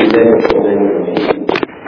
الله الرحمن الرحيم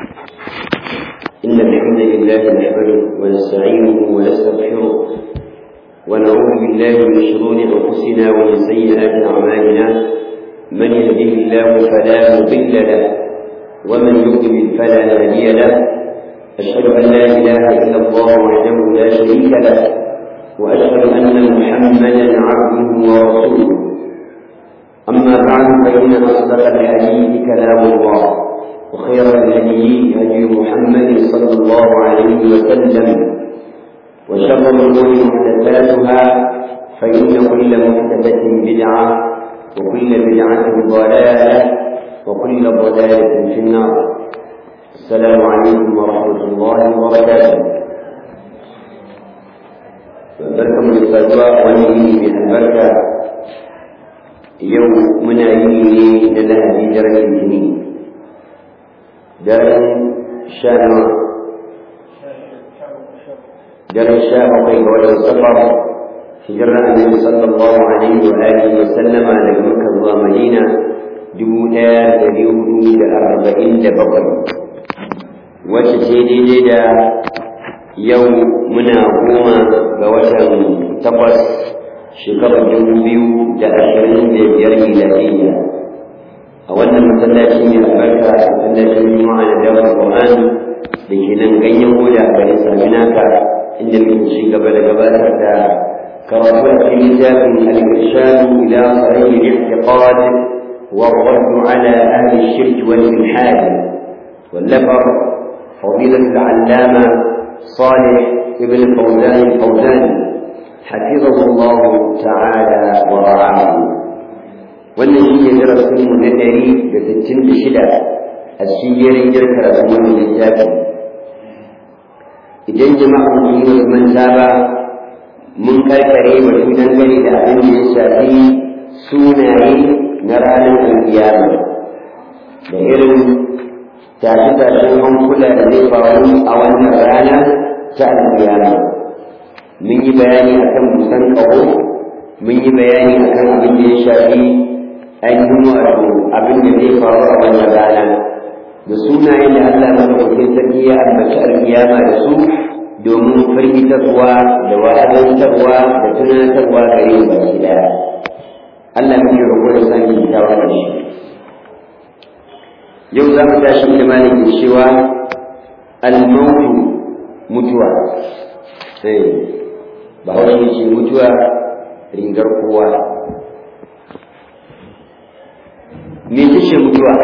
إن الحمد لله نحمده ونستعينه ونستغفره ونعوذ بالله من شرور أنفسنا ومن سيئات أعمالنا من يهده الله فلا مضل له ومن يضلل فلا هادي له أشهد أن لا إله إلا الله وحده لا شريك له وأشهد أن محمدا عبده ورسوله أما بعد فإن أصدق الحديث كلام الله وخير الهدي هدي محمد صلى الله عليه وسلم وشر الأمور محدثاتها فإن كل محدثة بدعة وكل بدعة ضلالة وكل ضلالة في النار السلام عليكم ورحمة الله وبركاته barkan mu da saduwa wani yini mai albarka yau muna yi ne na lahadi daren litini daren sha nawa daren sha bakwai ga watan safar hijirar annabi sallallahu alaihi wa alihi wa sallama daga makka zuwa madina dubu ɗaya da ɗari hudu da arba'in da bakwai wacce ce daidai da yau muna goma ga watan takwas shekarar dubu biyu da ashirin da biyar miladiyya a wannan masallaci mai albarka masallacin juma'a da dawar qur'an da ke nan ganyen hoda a garin saminaka inda muke ci gaba da gabatar da karatu a cikin littafin al-irshad ila sahih al-i'tiqad wa ar-radd ala ahli ash-shirk wal ilhad واللفر فضيلة العلامة صالح ابن فوزان الفوزان حفظه الله تعالى ورعاه wannan shi ne darasinmu na ɗari da sittin da shida a cikin jerin karatun wannan littafi idan jama'a mun yi wasu manta ba mun karkare batu dangane da abin da ya shafi sunaye na ranar alkiyama da irin tashe-tashen hankula da zai faru a wannan rana ta alkiyama mun yi bayani akan busan ƙaho mun yi bayani akan abin da ya shafi ainihin wato abin da zai faru a wannan rana da sunayen da Allah madaukakin sarki ya ambaci alkiyama da su domin firgitarwa da wa'azantarwa da tunatarwa gare mu baki daya Allah muke roƙo da sani kyakkyawa da shi yau za mu tashi da malamin cewa al-mautu mutuwa sai ba wani ce mutuwa rigar kowa me ce mutuwa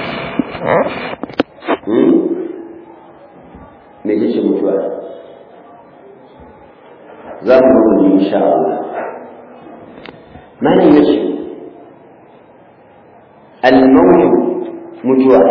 me ce mutuwa za mu rubuta insha Allah malam yace al-maut mutuwa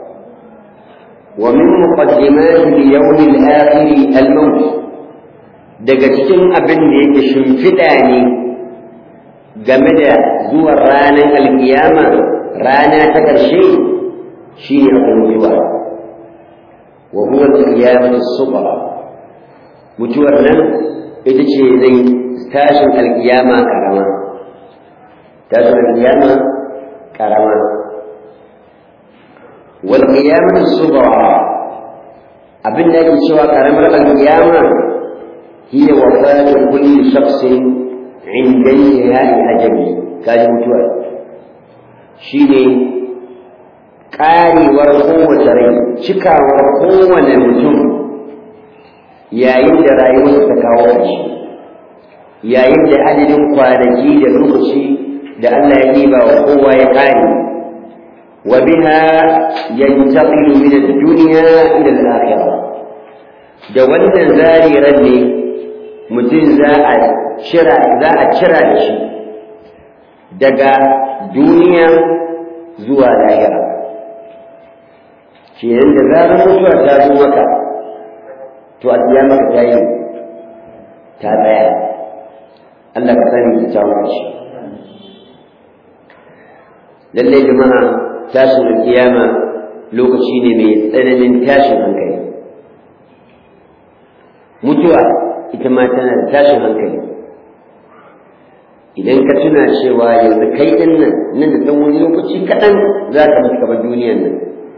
ومن مقدمات اليوم الآخر الموت daga cikin abin da yake shimfiɗa ne game da zuwan ranar alkiyama rana ta ƙarshe shi ne akwai mutuwa wa huwa alkiyamatu subra mutuwar nan ita ce zai tashin alkiyama karama tashin alkiyama karama wal qiyamatu subra abin da yake cewa karamar alkiyama هي وفاة كل شخص عند انتهاء أجله كان متوى شيني ƙarewar kowace rai cikawar kowane mutum yayin da rayuwarsa ta kawo ƙarshe yayin da adadin kwanaki da lokaci da Allah ya ɗiba wa kowa ya ƙare wa biha yantaqilu min ad-dunya ila al-akhirah da wannan zariran ne mutum za a cira za a cira da shi daga duniya zuwa lahira kenan da zarar mutuwa ta zo maka to a biya maka ta yi ta tsaya Allah ka sani da ta shi lallai jama'a tashin kiyama lokaci ne mai tsananin tashin hankali mutuwa ita ma tana da tashin hankali idan ka tuna cewa yanzu kai din nan nan da ɗan wani lokaci kaɗan za ka mutu kamar duniyan nan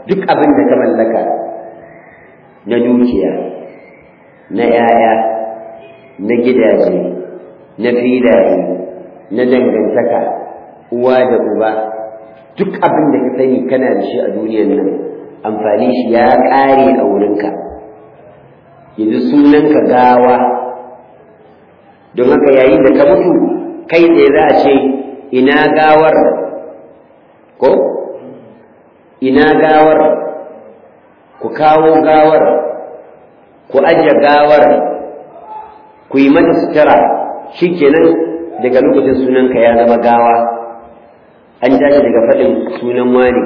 duk abin da ka mallaka na dukiya na ‘ya'ya na gidaje na filaye na dangantaka uwa da uba duk abin da ka sani kana da shi a duniyan nan amfani shi ya ƙare a wurinka yanzu sunanka gawa don haka yayin da ka mutu kai tsaye za a ce ina gawar ko ina gawar ku kawo gawar ku ajiye gawar ku yi mata sutura shikenan daga lokacin sunanka ya zama gawa an tashi daga faɗin sunan wani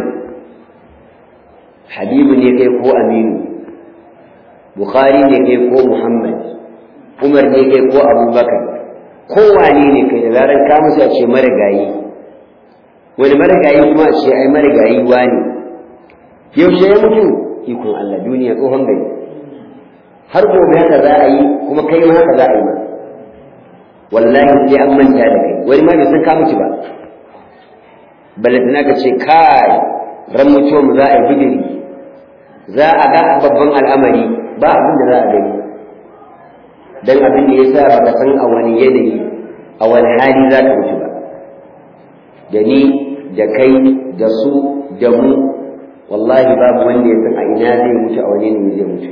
habibu ne kai ko aminu bukhari ne kai ko muhammad umar ne kai ko abubakar kowane ne kai da zarar ka musu a ce marigayi wani marigayi kuma a ce ai marigayi wani yaushe ya mutu ikon allah duniya tsohon gari har gobe haka za a yi kuma kai ma haka za a yi ma wallahi sai an manta da kai wani ma bai san ka mutu ba balantana ka ce kai ran mutuwa mu za a yi bidiri za a ga babban al'amari ba abin da za a gani dan abin da yasa baka san a wani yanayi a wani hali za ka mutu ba da ni da kai da su da mu wallahi babu wanda ya san a ina zai mutu a wani yanayi zai mutu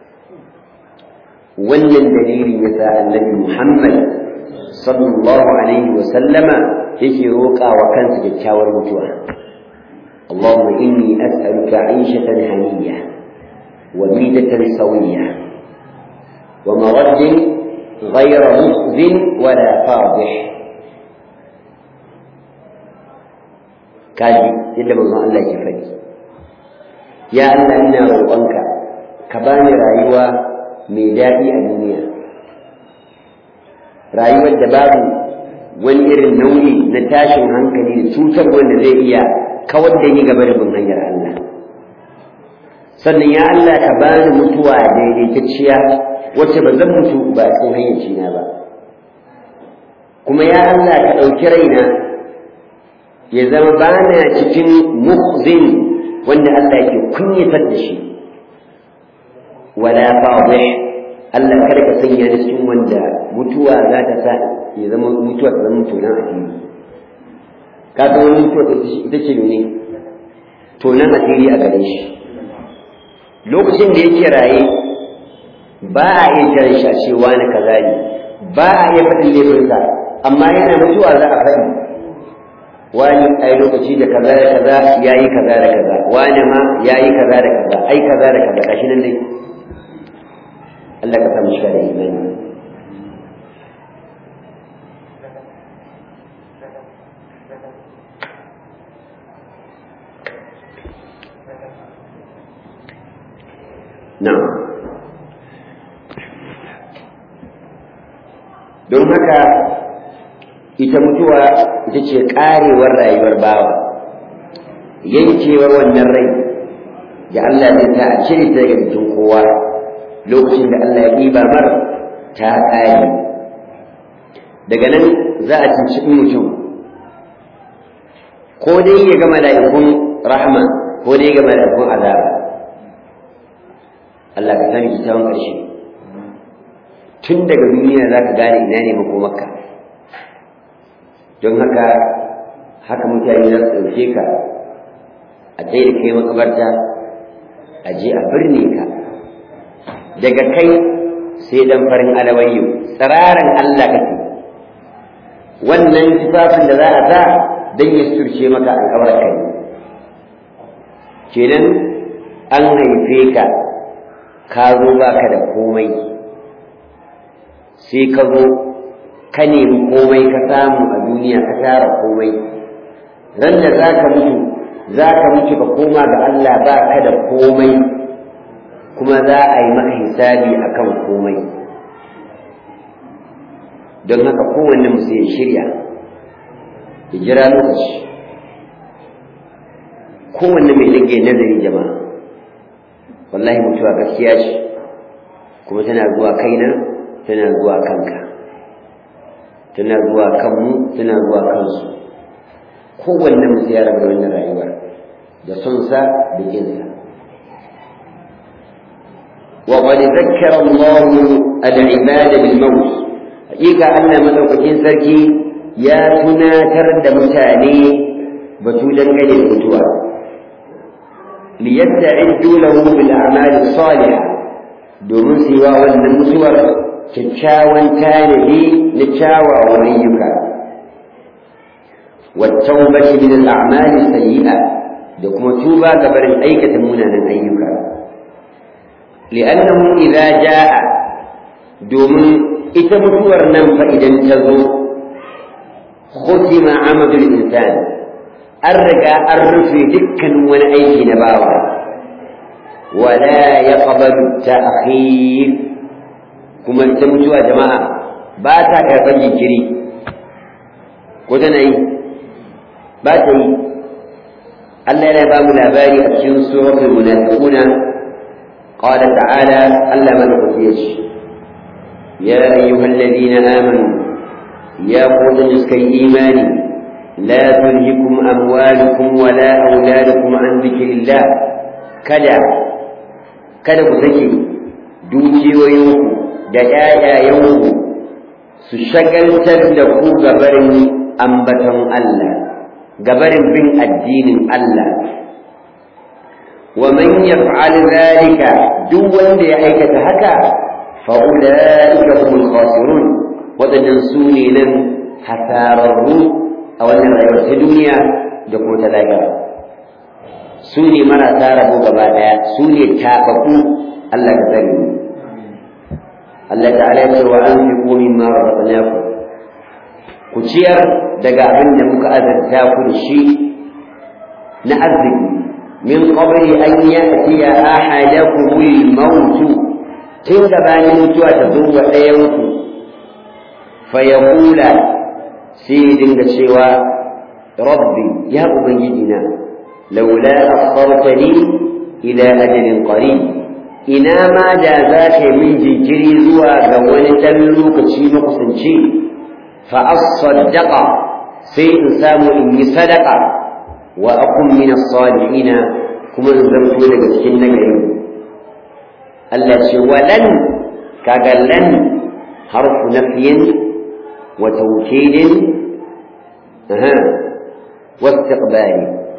wannan dalilin yasa annabi Muhammad sallallahu alaihi wa sallama yake roƙa wa kansa kyakkyawar mutuwa اللهم إني أسألك عيشة هنية وميدة سوية ومرد غير مخز ولا فاضح kaji yadda manzon Allah ke faɗi ya Allah ina roƙonka ka bani rayuwa mai daɗi a duniya rayuwar da babu wani irin nauyi na tashin hankali da cutar wanda zai iya kawar da ni gaba da bin hanyar Allah sannan ya Allah ka bani mutuwa daidaitacciya wacce ba zan mutu ba a cikin hayyacina ba kuma ya Allah ka ɗauki raina ya zama bana cikin muhzin wanda Allah yake kunyatar da shi wala fadih Allah kada ka sanya ni cikin wanda mutuwa za ta sa ya zama mutuwa ta zama mutunan asiri ka san wani mutuwa ita ce ne tonan asiri a gare shi lokacin da yake raye ba a iya kiran shi a ce wani kaza ne ba a iya faɗin laifinsa amma yana mutuwa za a faɗi wani ai lokaci da kaza da kaza yayi kaza da kaza wani ma yayi kaza da kaza ai kaza da kaza gashi nan dai Allah ka samu shiga da imani na'am don haka ita mutuwa ita ce karewar rayuwar bawa yankewar wannan rai da Allah zai ta a cire ta daga jikin kowa lokacin da Allah ya ɗiba mar ta ƙare daga nan za a cinci mutum ko dai ya ga mala'ikun rahma ko dai ya ga mala'ikun azaba Allah ka sani kitabun ƙarshe tun daga duniya za ka gane ina ne makomarka don haka haka mutane za su ɗauke ka a tsaye da kai makabarta a je a birne ka daga kai sai dan farin alawayyo tsiraran Allah kake wannan tufafin da za a sa don ya surce maka alkawar kai kenan an haife ka ka zo baka da komai sai ka zo ka nemi komai ka samu a duniya ka tara komai ran da za ka mutu za ka mutu ka koma ga Allah ba ka da komai kuma za a yi maka hisabi a kan komai don haka kowanne musu ya shirya ya jira lokaci kowanne mai rage nazari jama'a wallahi mutuwa gaskiya ce kuma tana zuwa kaina tana zuwa kanka tana zuwa kanmu tana zuwa kansu kowanne musu ya rabu da wannan rayuwar da son sa da kinsa وقد ذكر الله العباد بالموت حقيقة أن مدوكين سركي يا تناتر دمتاني بتودا قد المتوى ليستعدوا له بالأعمال الصالحة domin su yi wa wannan mutuwar kyakkyawan tanadi na kyawawan ayyuka wattaubati min al-a'mali sayyi'a da kuma tuba ga barin aikata munanan ayyuka li'annahu idza jaa domin ita mutuwar nan fa idan ta zo khutima amadul insan an riga an rufe dukkan wani aiki na bawa ولا يقبل التأخير كما تمتوا يا جماعة باتا كربان جنكري كتنأي باتي الله لا باب الأباري أبشر سورة المنافقون قال تعالى ألا من قتيش يا أيها الذين آمنوا يا قوت نسكي إيماني لا تلهكم أموالكم ولا أولادكم عن ذكر الله كذا kada ku sake dukiyoyinku da ‘ya'yayenku su shagaltar da ku gabarin ambaton Allah, gabarin bin addinin Allah. Wa man yaf'al zalika duk wanda ya aikata haka fa ulaika humul khasirun wadannan su ne nan hasararru a wannan rayuwar ta duniya da kuma ta lahira. su ne marasa rabo gaba daya su ne tafafu Allah ka tsare mu Allah ta'ala ya ce wa anfiqu mimma razaqnakum ku ciyar daga abin da muka azarta ku da shi na arziki min qabli an ya'tiya ahadakum al-maut tun da bayan mutuwa ta zo wa ɗayan ku fa yaqula sai dinga cewa rabbi ya ubangiji na لولا أخرتني إلى أجل قريب إنا ما جازاك من جنجري زوا قوان تلوك تشي مقصنشي فأصدق سيء سام إني صدق وأكن من الصالحين كما نزمت لك سكين قريب التي ولن كقلن حرف نفي وتوكيد أها واستقبال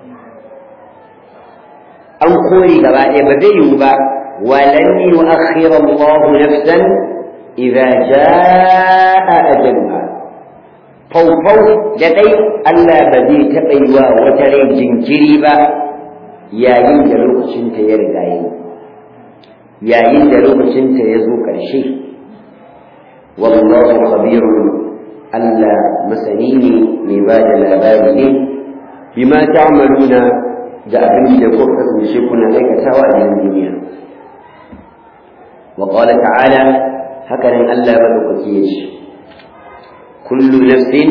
an kore gaba ɗaya ba zai yiwu ba walan yu'akhkhira Allah nafsan idza jaa ajaluha faufau da dai Allah ba zai taɓa yi wa wata rai jinkiri ba yayin da lokacinta ya riga yi yayin da lokacinta ya zo ƙarshe wallahu khabirun Allah masani ne mai ba da labari ne bima ta'maluna da abin da kuka kasance kuna aikatawa a cikin duniya wa qala ta'ala haka nan Allah madaukaki ya ce kullu nafsin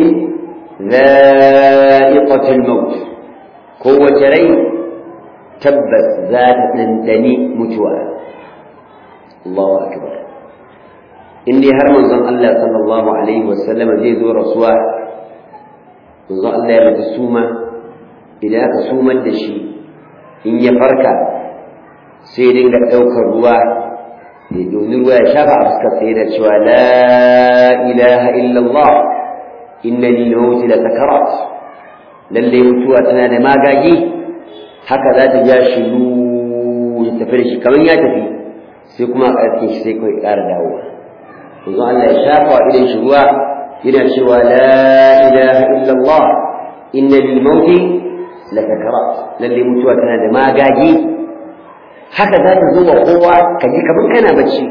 dha'iqatul maut kowace rai tabbas za ta dandani mutuwa Allahu akbar in dai har manzon Allah sallallahu alaihi wasallam zai zo rasuwa manzon Allah ya mutu suma idan aka sumar da shi in ya farka sai dinga ɗaukar ruwa ya domin ruwa ya shafa a fuskar sai da cewa la ilaha illallah inna lil mauti la sakarat lalle mutuwa tana da magagi haka za ta ja shi ya tafi da shi kamar ya tafi sai kuma a ƙarfin shi sai kawai ƙara dawowa yanzu Allah ya shafa wa idan shi ruwa yana cewa la ilaha illallah inna lil mauti la sakarat lalle mutuwa tana da magagi haka za ta zo wa kowa ka ji kamar kana bacci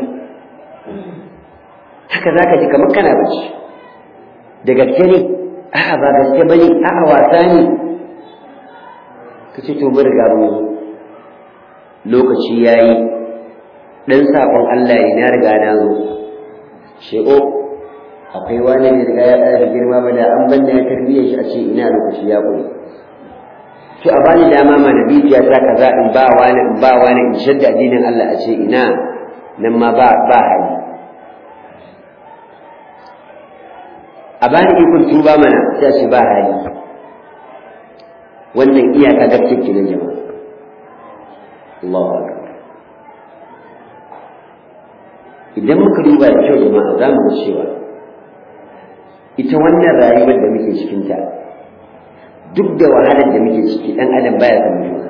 haka za ka ji kamar kana bacci da gaske ne a'a ba gaske ba ne a'a wasa ne ka ce to mun riga mu lokaci ya yi ɗan saƙon Allah ne na riga na zo she'o akwai wani da riga ya ɗaya da girma ba da an banna ya tarbiyyar shi a ce ina lokaci ya ƙuri to a bani dama ma nabiya ta kaza in ba wani in ba wani in shadda addinin Allah a ce ina nan ma ba ba hali a bani ikon tuba mana sai ce ba hali wannan iyaka gaske kenan jama'a Allahu akbar idan muka duba da kyau jama'a za mu ga cewa ita wannan rayuwar da muke cikinta duk da wahalar da muke ciki ɗan adam baya san mutuwa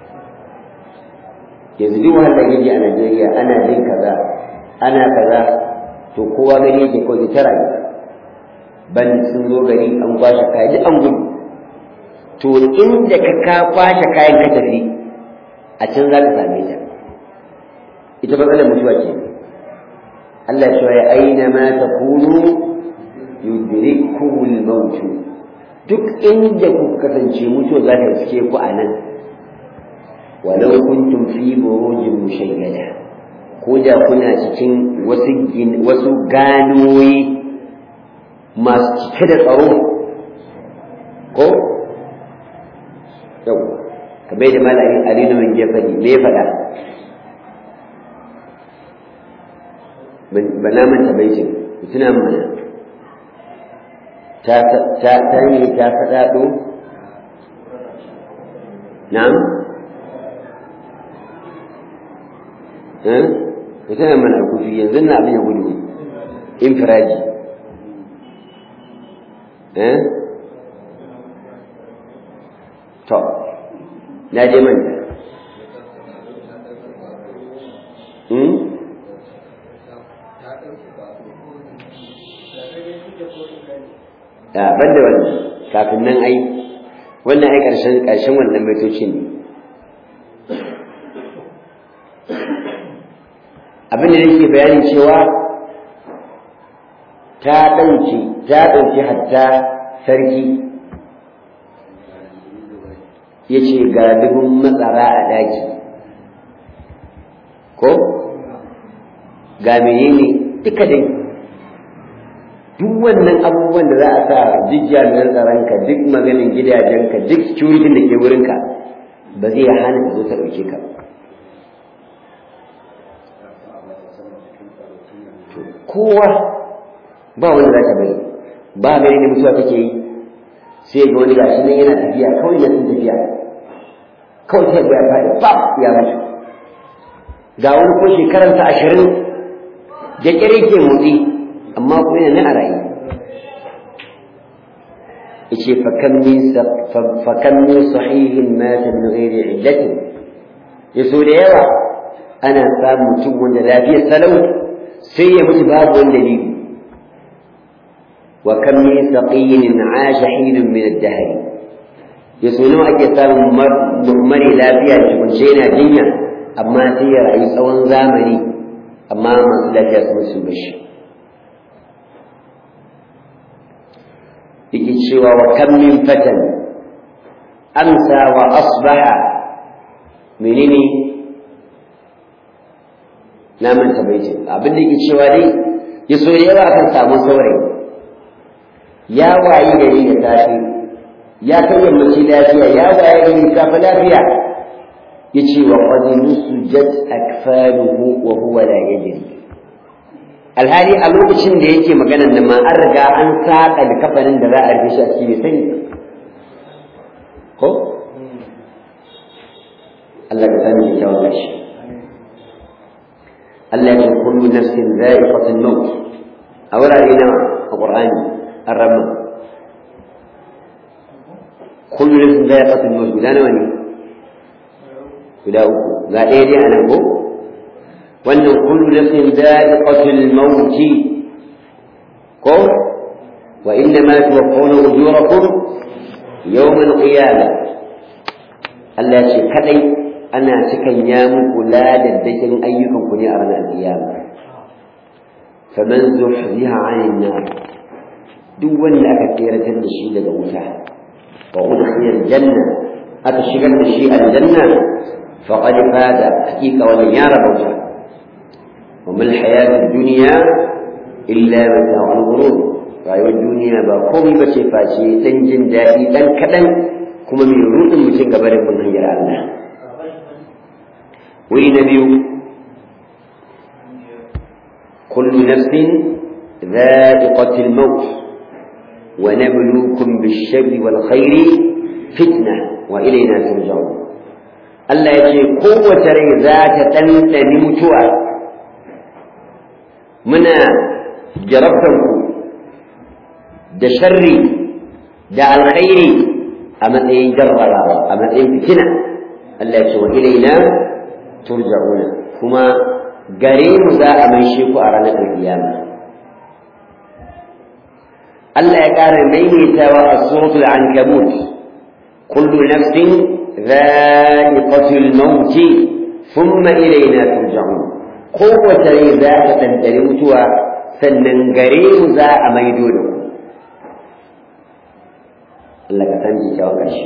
yanzu duk wahalar yaji a Najeriya ana jin kaza ana kaza to kowa gani yake kawai ta rayu ban sun zo gari an kwashe kaya duk an gudu to inda ka ka kwashe kayan ka tafi a can za ka same ta ita matsalar mutuwa ce Allah ya ya aina ma takunu yudrikumul maut duk inda ku kasance mutuwa za ta riske ku a nan walau kuntum fi burujin mushayyada ko da kuna cikin wasu wasu ganoyi masu cike da tsaro ko yau kamar da malami alinu min jafari me ya faɗa ba na manta baitin tuna mana ta ta ta ne ta faɗaɗo na'am eh tuna mana kufi yanzu na abin ya gudu infiraji eh to na je manta hmm a ban da wannan kafin nan ai wannan ai ƙarshen ƙarshen wannan baitocin ne abin da yake bayani cewa ta ɗauki ta ɗauki hatta sarki ya ce ga dubin matsara a ɗaki ko ga menene duka dai duk wannan abubuwan da za a sa duk jami'an tsaronka duk maganin gidajenka duk security da ke wurinka ba zai hana ka zo ta ɗauke ka kowa ba wanda za ka bari ba gani da mutuwa take yi sai ga wani gashi nan yana tafiya kawai na sun tafiya kawai sai ya faɗi pap ya mutu ga wani ko shekaransa ashirin da ƙyar ke motsi amma kuma yana nan a rayu yace fakan min fakan min sahihin mata min ghairi illatin yaso da yawa ana samun mutum wanda lafiyar salau sai ya mutu babu wani dalili wa kam min saqiyyin aasha hinun min ad-dahr yaso nawa ake samun mare lafiya cikunce yana jinya amma sai ya rayu tsawon zamani amma masu lafiya sun su bashi yake cewa wa kam min fatan amsa wa asbaha menene na manta baitin abin da yake cewa dai ya so yawa kan samu saurayi ya wayi gari da safe ya kai yammaci lafiya ya wayi gari safe lafiya yace wa qad nusujat akfaluhu wa huwa la yadri alhali a lokacin da yake maganan nan ma an riga an saƙa da kafanin da za a rufe shi a cikin bai sani ko Allah ka sani da kyawun gashi Allah ya kullu nafsin za'iqatul maut a wurare nawa a Qur'ani an rabu kullu nafsin za'iqatul maut guda nawa ne guda uku ga ɗaya dai a nan ko wannan kullu nafsin da'iqatul maut ko wa inna ma tuwaffawna ujurakum yawm al-qiyamah Allah ya ce kadai ana cikan ya muku ladaddakin ayyukan ku ne a ranar qiyama faman zuhziha 'anil nar duk wanda aka tseratar da shi daga wuta wa udkhila al-janna aka shigar da shi aljanna faqad fada hakika wannan ya rabauta وما الحياة الدنيا إلا متاع الغرور rayuwar duniya ba komai ba ce face ɗan jin daɗi ɗan kaɗan kuma mai rudin mutum gaba da bin hanyar Allah. Wuri na biyu, kullu nafsin za'iqatul maut wa nabluukum bish-sharri wal khairi fitna wa ilayna turja'un. Allah ya ce kowace rai za ta ɗanɗani mutuwa muna jarabtar ku da sharri da alkhairi a matsayin jarrabawa a matsayin fitina Allah ya ce wa ilaina turja'una kuma gare mu za a maishe ku a ranar alkiyama Allah ya ƙara maimaitawa a suratul ankabut kullu nafsin dha'iqatul maut thumma ilaina turja'un kowace rai za ta ɗanɗari mutuwa sannan gare mu za a maido da ku Allah ka san kyakkyawan ƙarshe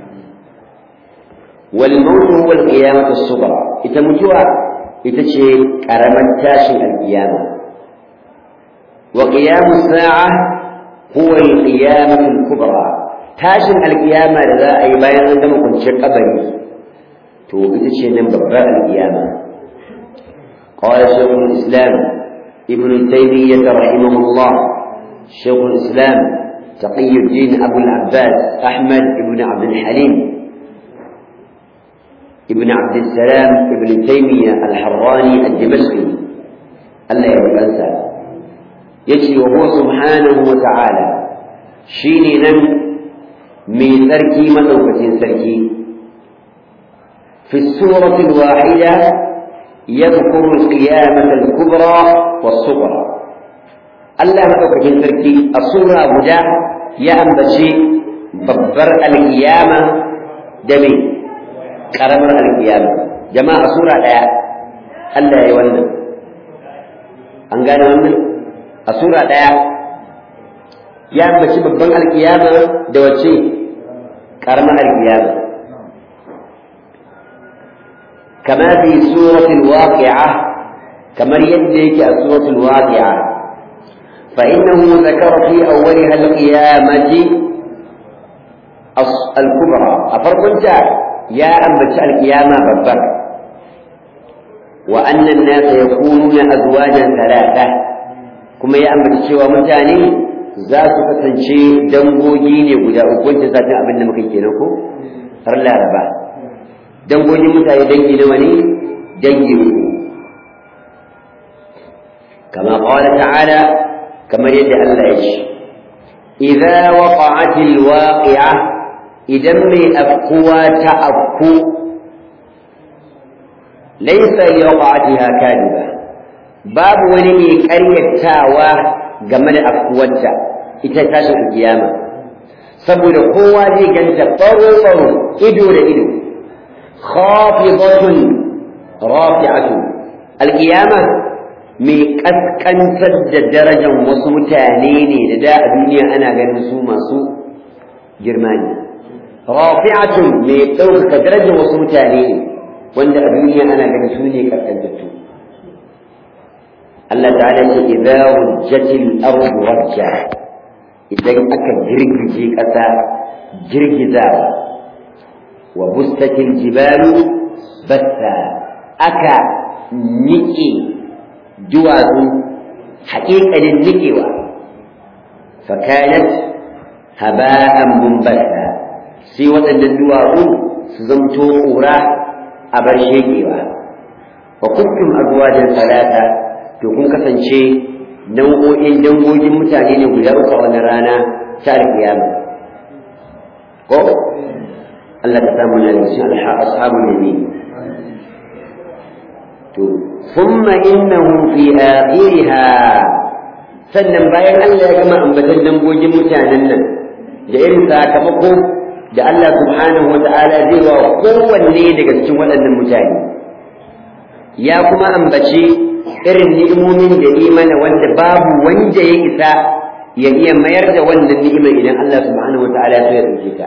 wal maut huwa al qiyamatu as-sughra ita mutuwa ita ce ƙaramar tashin al-qiyama wa qiyamu sa'a huwa al qiyamatu al-kubra tashin al-qiyama da za a yi bayan an gama kwanciyar kabari to ita ce nan babbar al-qiyama قال شيخ الإسلام ابن تيمية رحمه الله شيخ الإسلام تقي الدين أبو العباس أحمد بن عبد الحليم ابن عبد السلام ابن تيمية الحراني الدمشقي الله يرضى يجري وهو سبحانه وتعالى شيني نم من تركي مدوكة سركي في السورة الواحدة يذكر القيامة الكبرى والصغرى Allah maɗaukakin sarki a sura guda ya ambaci babbar alkiyama da me ƙaramar alkiyama jama'a a sura ɗaya Allah ya yi wannan an gane wannan a sura ɗaya ya ambaci babban alkiyama da wace ƙaramar alkiyama kama fi suratul waqi'a kamar yadda yake a suratul waqi'a فإنه ذكر في أولها القيامة الكبرى أفرقنت يا أنبت القيامة ببر وأن الناس يكونون أزواجا ثلاثة كما يا أنبت شوى متاني ذات kasance dangogi ne guda uku wancan satin abin da muka kenan ko har laraba dangogin mutane dangi nawa ne dangi uku kama qala ta'ala kamar yadda Allah ya ce idza waqa'atil waqi'a idan mai afkuwa ta afku laysa li waqa'atiha kadiba babu wani mai ƙaryatawa game da afkuwarta ita tashin kiyama saboda kowa zai ganta tsaro tsaro ido da ido khafidatun rafi'atun alqiyama mai ƙasƙantar da darajar wasu mutane ne da da a duniya ana ganin su masu girma ne rafi'atun mai ɗaukaka darajar wasu mutane ne wanda a duniya ana ganin su ne ƙasƙantattu Allah ta'ala ce idza rujjatil ardu rajja idan aka girgije ƙasa girgizawa wa bustatil jibalu batta aka niƙe duwatsu haƙiƙanin niƙewa fakanat haba'an mumbasa sai waɗannan duwatsu su zamto ƙura a bar shekewa wa kuntum azwajan salata to kun kasance nau'o'in dangogin mutane ne guda uku a wani rana ta alkiyama ko Allah ka samu na da cikin ashabul yamin to thumma innahum fi akhiriha sannan bayan Allah ya gama ambatan dangogin mutanen nan da irin sakamako da Allah subhanahu wa ta'ala zai wa kowanne daga cikin waɗannan mutane ya kuma ambaci irin ni'imomin da imana wanda babu wanda ya isa ya iya mayar da wannan ni'imar idan Allah subhanahu wa ta'ala ya ɗauke ta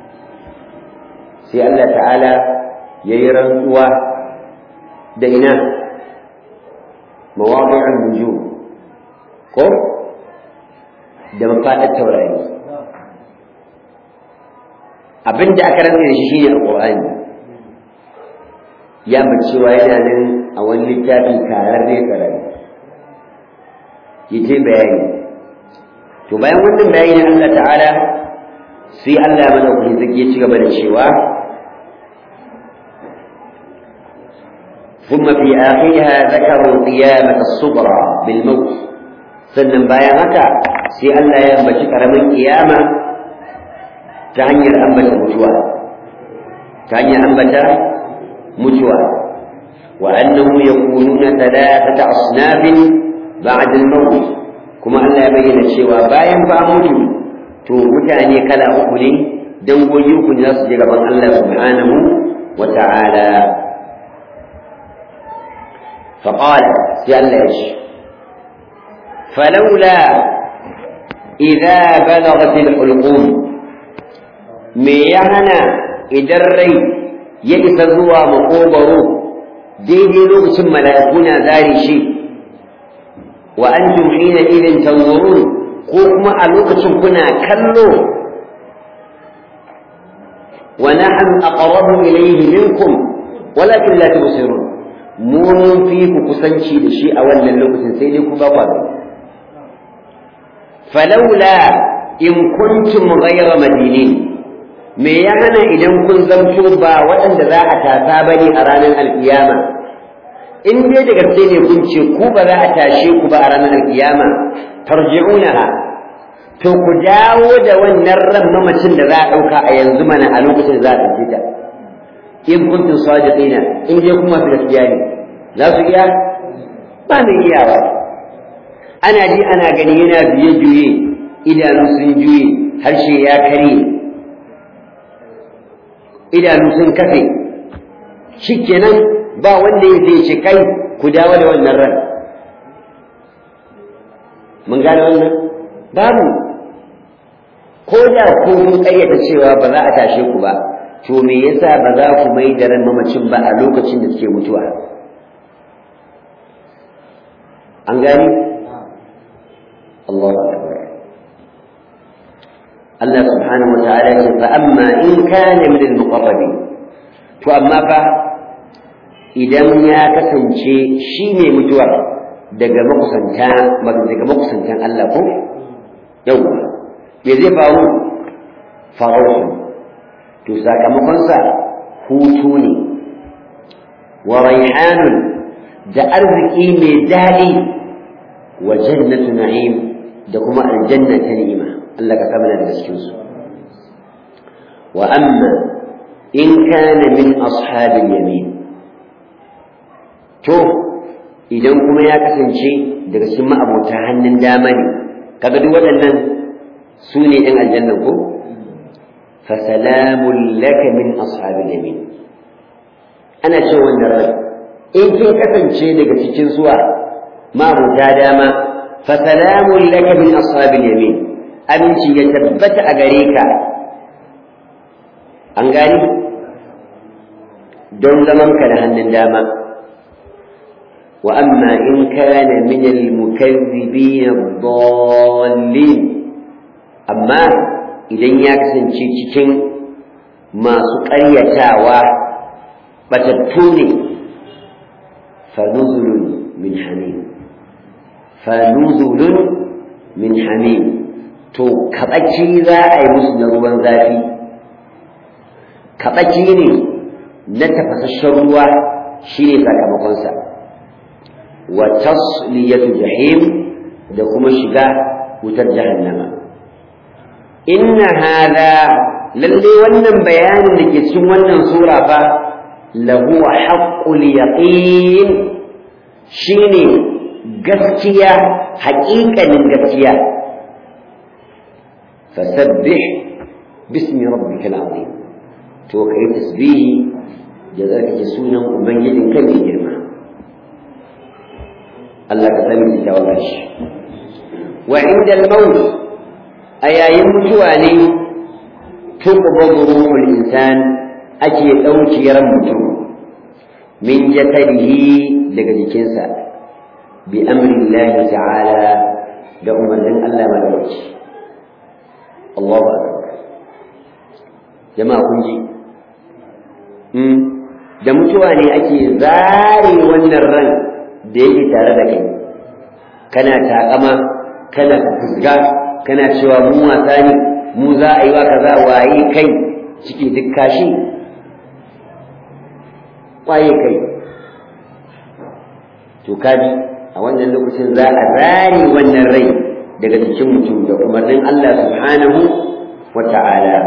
sai Allah ta'ala ya yi rantsuwa da ina mawaƙi'an nujum ko da mafaɗar taurari abin da aka rantsa da shi shine alƙur'ani ya cewa yana nan a wani littafi karar ne karari yace bayani to bayan wannan bayani na Allah ta'ala sai Allah mana kuma zaki ya ci gaba da cewa ثم في آخرها ذكروا القيامة الصغرى بالموت sannan bayan haka sai Allah ya ambaci karamin kiyama ta hanyar ambata mutuwa ta hanyar ambata mutuwa wa annahu yakununa thalathata asnafin ba'da al-maut kuma Allah ya bayyana cewa bayan ba mutu to mutane kala uku ne dangogi uku ne za su je gaban Allah subhanahu wa ta'ala فقال سيالله فلولا إذا بلغت الحلقوم ميهنا إذا الري يئس زوى مقوبر ديدي لغس ملائكنا ذاري شيء وأنتم حينئذ تنظرون قوم ألوكس كنا كلو ونحن أقرب إليه منكم ولكن لا تبصرون mu mun fi ku kusanci da shi a wannan lokacin sai dai ku ba ku falaula in kuntum ghayra madinin me ya hana idan kun zamto ba waɗanda za a tasa bane a ranar alkiyama in dai da gaske ne kun ce ku ba za a tashe ku ba a ranar alkiyama tarji'unaha to ku dawo da wannan ran mamacin da za a ɗauka a yanzu mana a lokacin za a ɗauke ta in kuntum sadiqina in dai kuma fi gaskiya ne za su iya ba mai iyawa ana ji ana gani yana biye juye idanu sun juye harshe ya kare idanu sun kafe shikenan ba wanda ya zai ce kai ku dawo da wannan ran mun gane wannan babu ko da ko kun kayyata cewa ba za a tashe ku ba to me yasa ba za ku mai da ran mamacin ba a lokacin da suke mutuwa an gani Allahu akbar Allah subhanahu wa ta'ala ya ce fa amma in kana min al-muqarrabin to amma fa idan ya kasance shi ne mutuwa daga makusanta daga makusantan Allah ko yau me zai faru faruwa to sakamakonsa hutu ne wa raihanun da arziki mai daɗi wa jannatu na'im da kuma aljanna ta ni'ima Allah ka kama daga cikin su wa amma in kana min ashabil yamin to idan kuma ya kasance daga cikin ma'abota hannun dama ne kaga duk waɗannan su ne ɗan aljanna ko فسلام لك من أصحاب اليمين أنا شو النرد إن كن كسن شيء لك تشين سوا ما مجادما فسلام لك من أصحاب اليمين أمشي يتبت أغريكا أنغاني دون زمن كان هنن داما وأما إن كان من المكذبين الضالين أما idan ya kasance cikin masu ƙaryatawa batattu ne fanuzulun min hamim fanuzulun min hamim to kaɓaci za a yi musu na ruwan zafi kaɓaci ne na tafasasshen ruwa shi ne sakamakonsa wa tasliyatu jahim da kuma shiga wutar jahannama inna hada lalle wannan bayanin da ke cikin wannan sura fa lahu haqqul yaqin shine gaskiya haƙiƙanin gaskiya fasabbih bismi rabbikal azim to kai tasbihi da zaka sunan ubangijin kan mai girma Allah ka sani da tawagar shi wa inda al-maut a yayin mutuwa ne tuqbadu ruhul insan ake ɗauki ran mutum min jasadihi daga jikinsa bi amri Allah ta'ala da umarnin Allah madauki Allahu akbar jama'a kun ji da mutuwa ne ake zare wannan ran da yake tare da kai kana takama kana fusga kana cewa mu wasa ne mu za a yi wa kaza waye kai ciki duk kashi waye kai to kaji a wannan lokacin za a zare wannan rai daga cikin mutum da umarnin Allah subhanahu wa ta'ala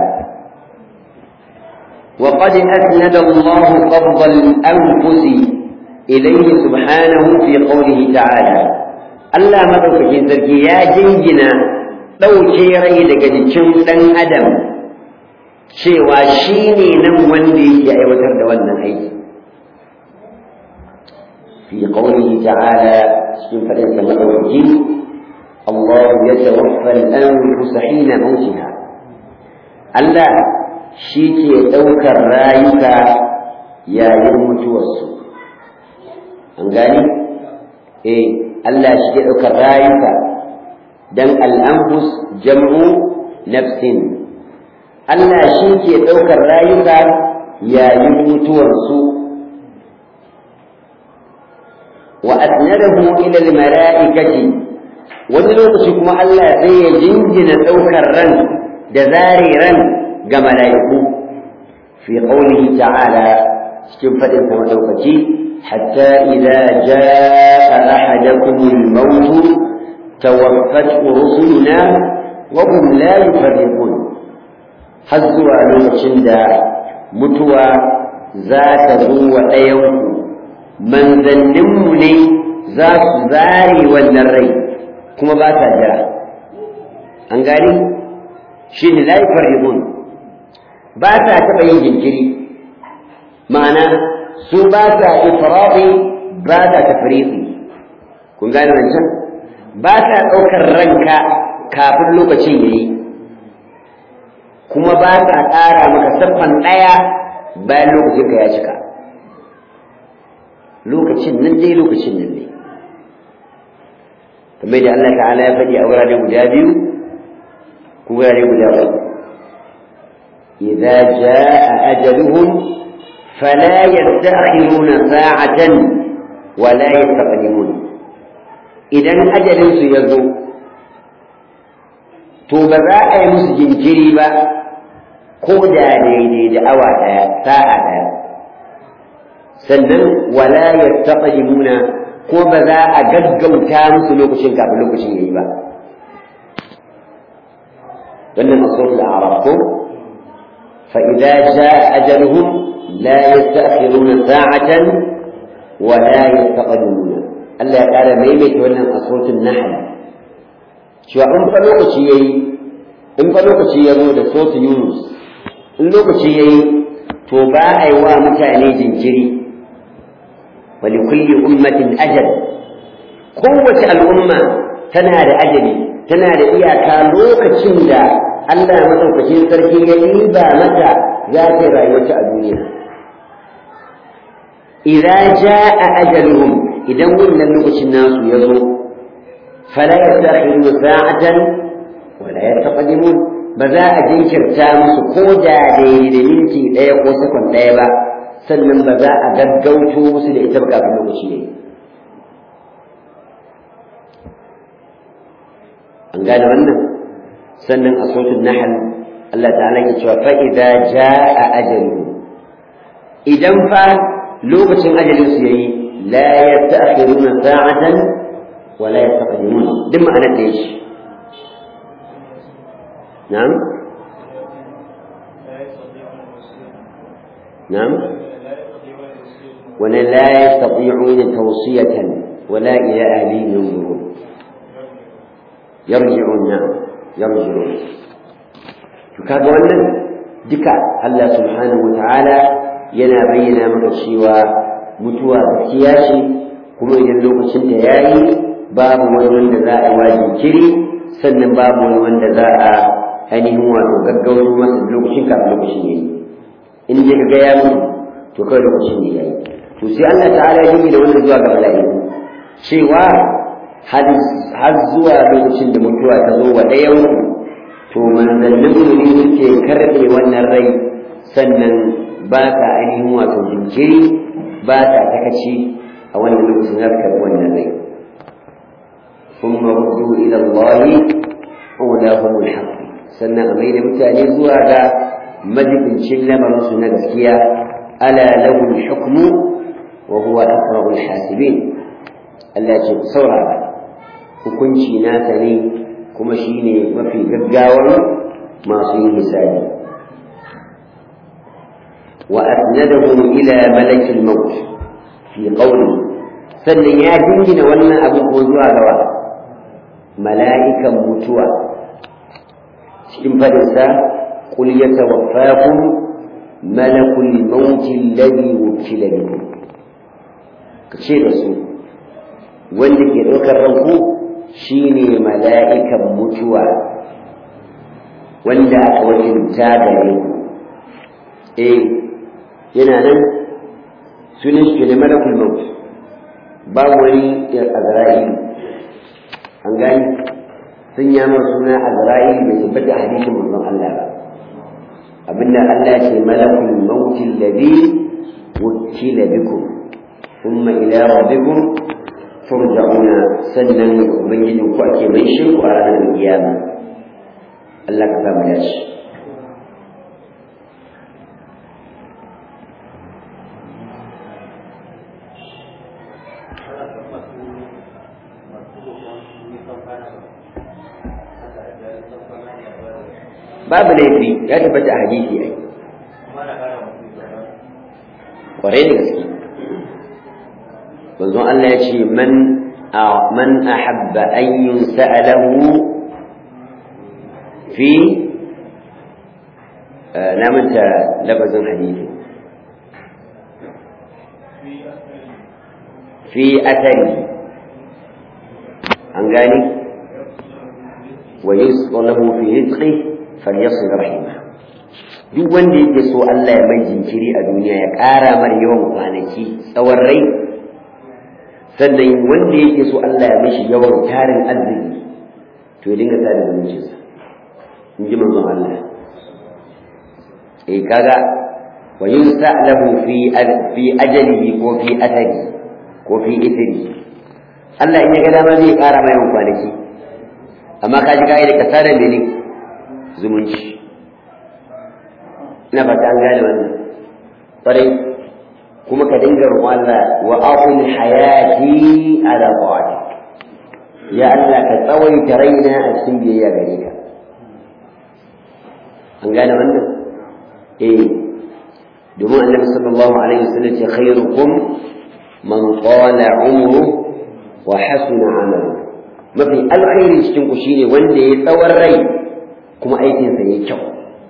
وقد أسند الله قبض الأنفس إليه سبحانه في قوله تعالى Allah madaukakin sarki ya jingina ɗauke rai daga jikin ɗan adam cewa shi ne nan wanda yake aiwatar da wannan aiki fi qawlihi ta'ala cikin faɗin sa madaukaki Allah ya tawaffa al-anfus hina mautiha Allah shi ke ɗaukar rayuka yayin mutuwarsu an gani eh Allah shi ke ɗaukar rayuka don al'ambus jam'u nafsin Allah shi ke ɗaukar rayuka yayin mutuwarsu wa asnadahu ila al-mala'ikati wani lokaci kuma Allah sai ya jingina ɗaukar ran da zare ran ga mala'iku fi qawlihi ta'ala cikin faɗin sa madaukaki حتى إذا جاء أحدكم الموت توفته رسلنا وهم لا يفرقون حزوا لوكشن دا متوى ذات ذو أيوم من ذنمني ذات ذاري والنري كما باتا جرى أنقالي شين لا يفرقون باتا تبين جنجري معناه su ba sa ifradi ba sa tafriqi kun gane wancan ba sa ɗaukar ranka kafin lokacin yayi kuma ba sa ƙara maka saffan ɗaya bayan lokacin ka ya cika lokacin nan dai lokacin nan ne kamar da Allah ta'ala ya faɗi a wurare guda biyu ko wurare guda uku idza jaa ajaluhum فلا يستأخرون ساعة ولا يستقدمون idan ajalinsu ya zo to ba za a yi musu jinkiri ba ko da daidai da awa ɗaya sa'a ɗaya sannan wala yastaqdimuna ko ba za a gaggauta musu lokacin kafin lokacin yayi ba wannan asul al-arab ko fa idza jaa ajaluhum لا يستأخرون ساعة ولا يستقدمون Allah ya ƙara maimaita wannan a sautin nahal cewa in fa lokaci yayi in fa lokaci ya zo da sautin yunus in lokaci yayi to ba a yi wa mutane jinkiri wa li kulli ummatin ajal kowace al'umma tana da ajali tana da iyaka lokacin da Allah madaukakin sarki ya riba mata za ta rayuwarta a duniya idza jaa ajaluhum idan wannan lokacin nasu ya zo fala yastakhiruna sa'atan wala yastaqdimun ba za a jinkirta musu ko da daidai da minti ɗaya ko sakon ɗaya ba sannan ba za a gaggauto musu da ita ba kafin lokaci ne an gane wannan sannan a sautin nahal Allah ta'ala ke cewa fa idza jaa ajaluhum idan fa lokacin ajalin su yayi la yasta'khiruna sa'atan wa la yastaqdimun duk ma'ana da shi na'am na'am ولا لا يستطيعون توصية ولا إلى أهلهم ينظرون يرجعون نعم يرجعون kaga wannan duka Allah subhanahu wataala yana bayyana maka cewa mutuwa gaskiya ce kuma idan lokacin da yayi babu wani wanda za a yi jinkiri sannan babu wani wanda za a ainihin wato gaggauto masa lokacin kafin lokacin yayi in dai kaga ya mutu to kawai lokacin ne yayi to sai Allah ta'ala ya yi da wannan zuwa ga mala'iku cewa har zuwa lokacin da mutuwa ta zo wa ɗayan to manzannin mu ne suke karɓe wannan rai sannan ba ta ainihin wato jinkiri ba ta takaci a wannan lokacin za su karɓi wannan rai ثم ردوا إلى الله أولاهم الحق sannan a mai da mutane zuwa ga majibincin lamarinsu na gaskiya ala lahul hukmu wa huwa asrarul hasibin Allah ce ku saurara hukunci nasa ne kuma shine mafi gaggawar masu yin hisabi wa asnadahu ila malakil maut fi qawli sannan ya dingina wannan abin ko zuwa gawa mala'ikan mutuwa cikin fadinsa qul yatawaffakum malakul maut alladhi wukila bikum kace da su wanda ke ɗaukar ranku shine mala'ikan mutuwa wanda aka wakilta gare ku eh yana nan sunan shi ne malakul maut babu wani azra'ilu an gani sun yi mar suna azra'ilu bai tabbata hadisin manzon Allah ba abinda Allah ce malakul maut alladhi wukila bikum thumma ila rabbikum turja'una sannan ubangijin ku ake mai shirku a ranar kiyama Allah ka sa mu dace babu laifi ya tabbata a hadisi ai kwarai da gaske manzon Allah ya ce man man ahabba an yunsa'alahu fi na manta lafazin hadisi fi athari an gani wa yusqalahu fi rizqi falyasil rahima duk wanda yake so Allah ya mai jinkiri a duniya ya ƙara mar yawan kwanaki tsawon rai sannan wanda yake so Allah ya mishi yawan tarin arziki to ya dinga sada zumuncinsa in ji manzon Allah eh kaga wa yusa'lahu fi fi ajalihi ko fi athari ko fi ithri Allah in ya ga dama zai ƙara mai yawan kwanaki amma ka ji kai da ka sada mene zumunci ina fata an gane wannan ƙwarai kuma ka dinga roƙon Allah wa aqul hayati ala ta'atik ya Allah ka tsawaita raina a cikin biyayya gare ka an gane wannan eh domin annabi sallallahu alaihi wasallam ce khairukum man qala umru wa hasuna amalu mafi alkhairi cikin ku shine wanda ya tsawon rai kuma aikinsa yayi kyau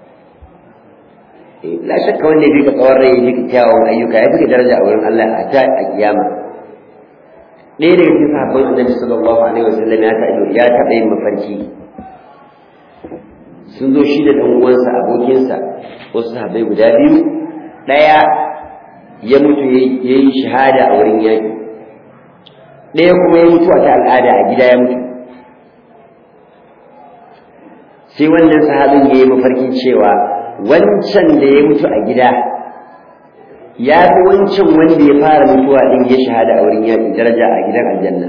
la shakka wanda ya bika tsawon rai ya bika kyawun ayyuka ya bika daraja a wurin Allah a ta a kiyama ɗaya daga cikin sahabban annabi sallallahu alaihi wasallam ya taɓa ya taɓa yin mafarki sun zo shi da ɗan uwansa abokinsa wasu sahabbai guda biyu ɗaya ya mutu ya yi shahada a wurin yaƙi ɗaya kuma ya mutu a ta al'ada a gida ya mutu sai wannan sahabin ya yi mafarkin cewa wancan da ya mutu a gida ya fi wancan wanda ya fara mutuwa din ya shahada a wurin yaƙi daraja a gidan aljanna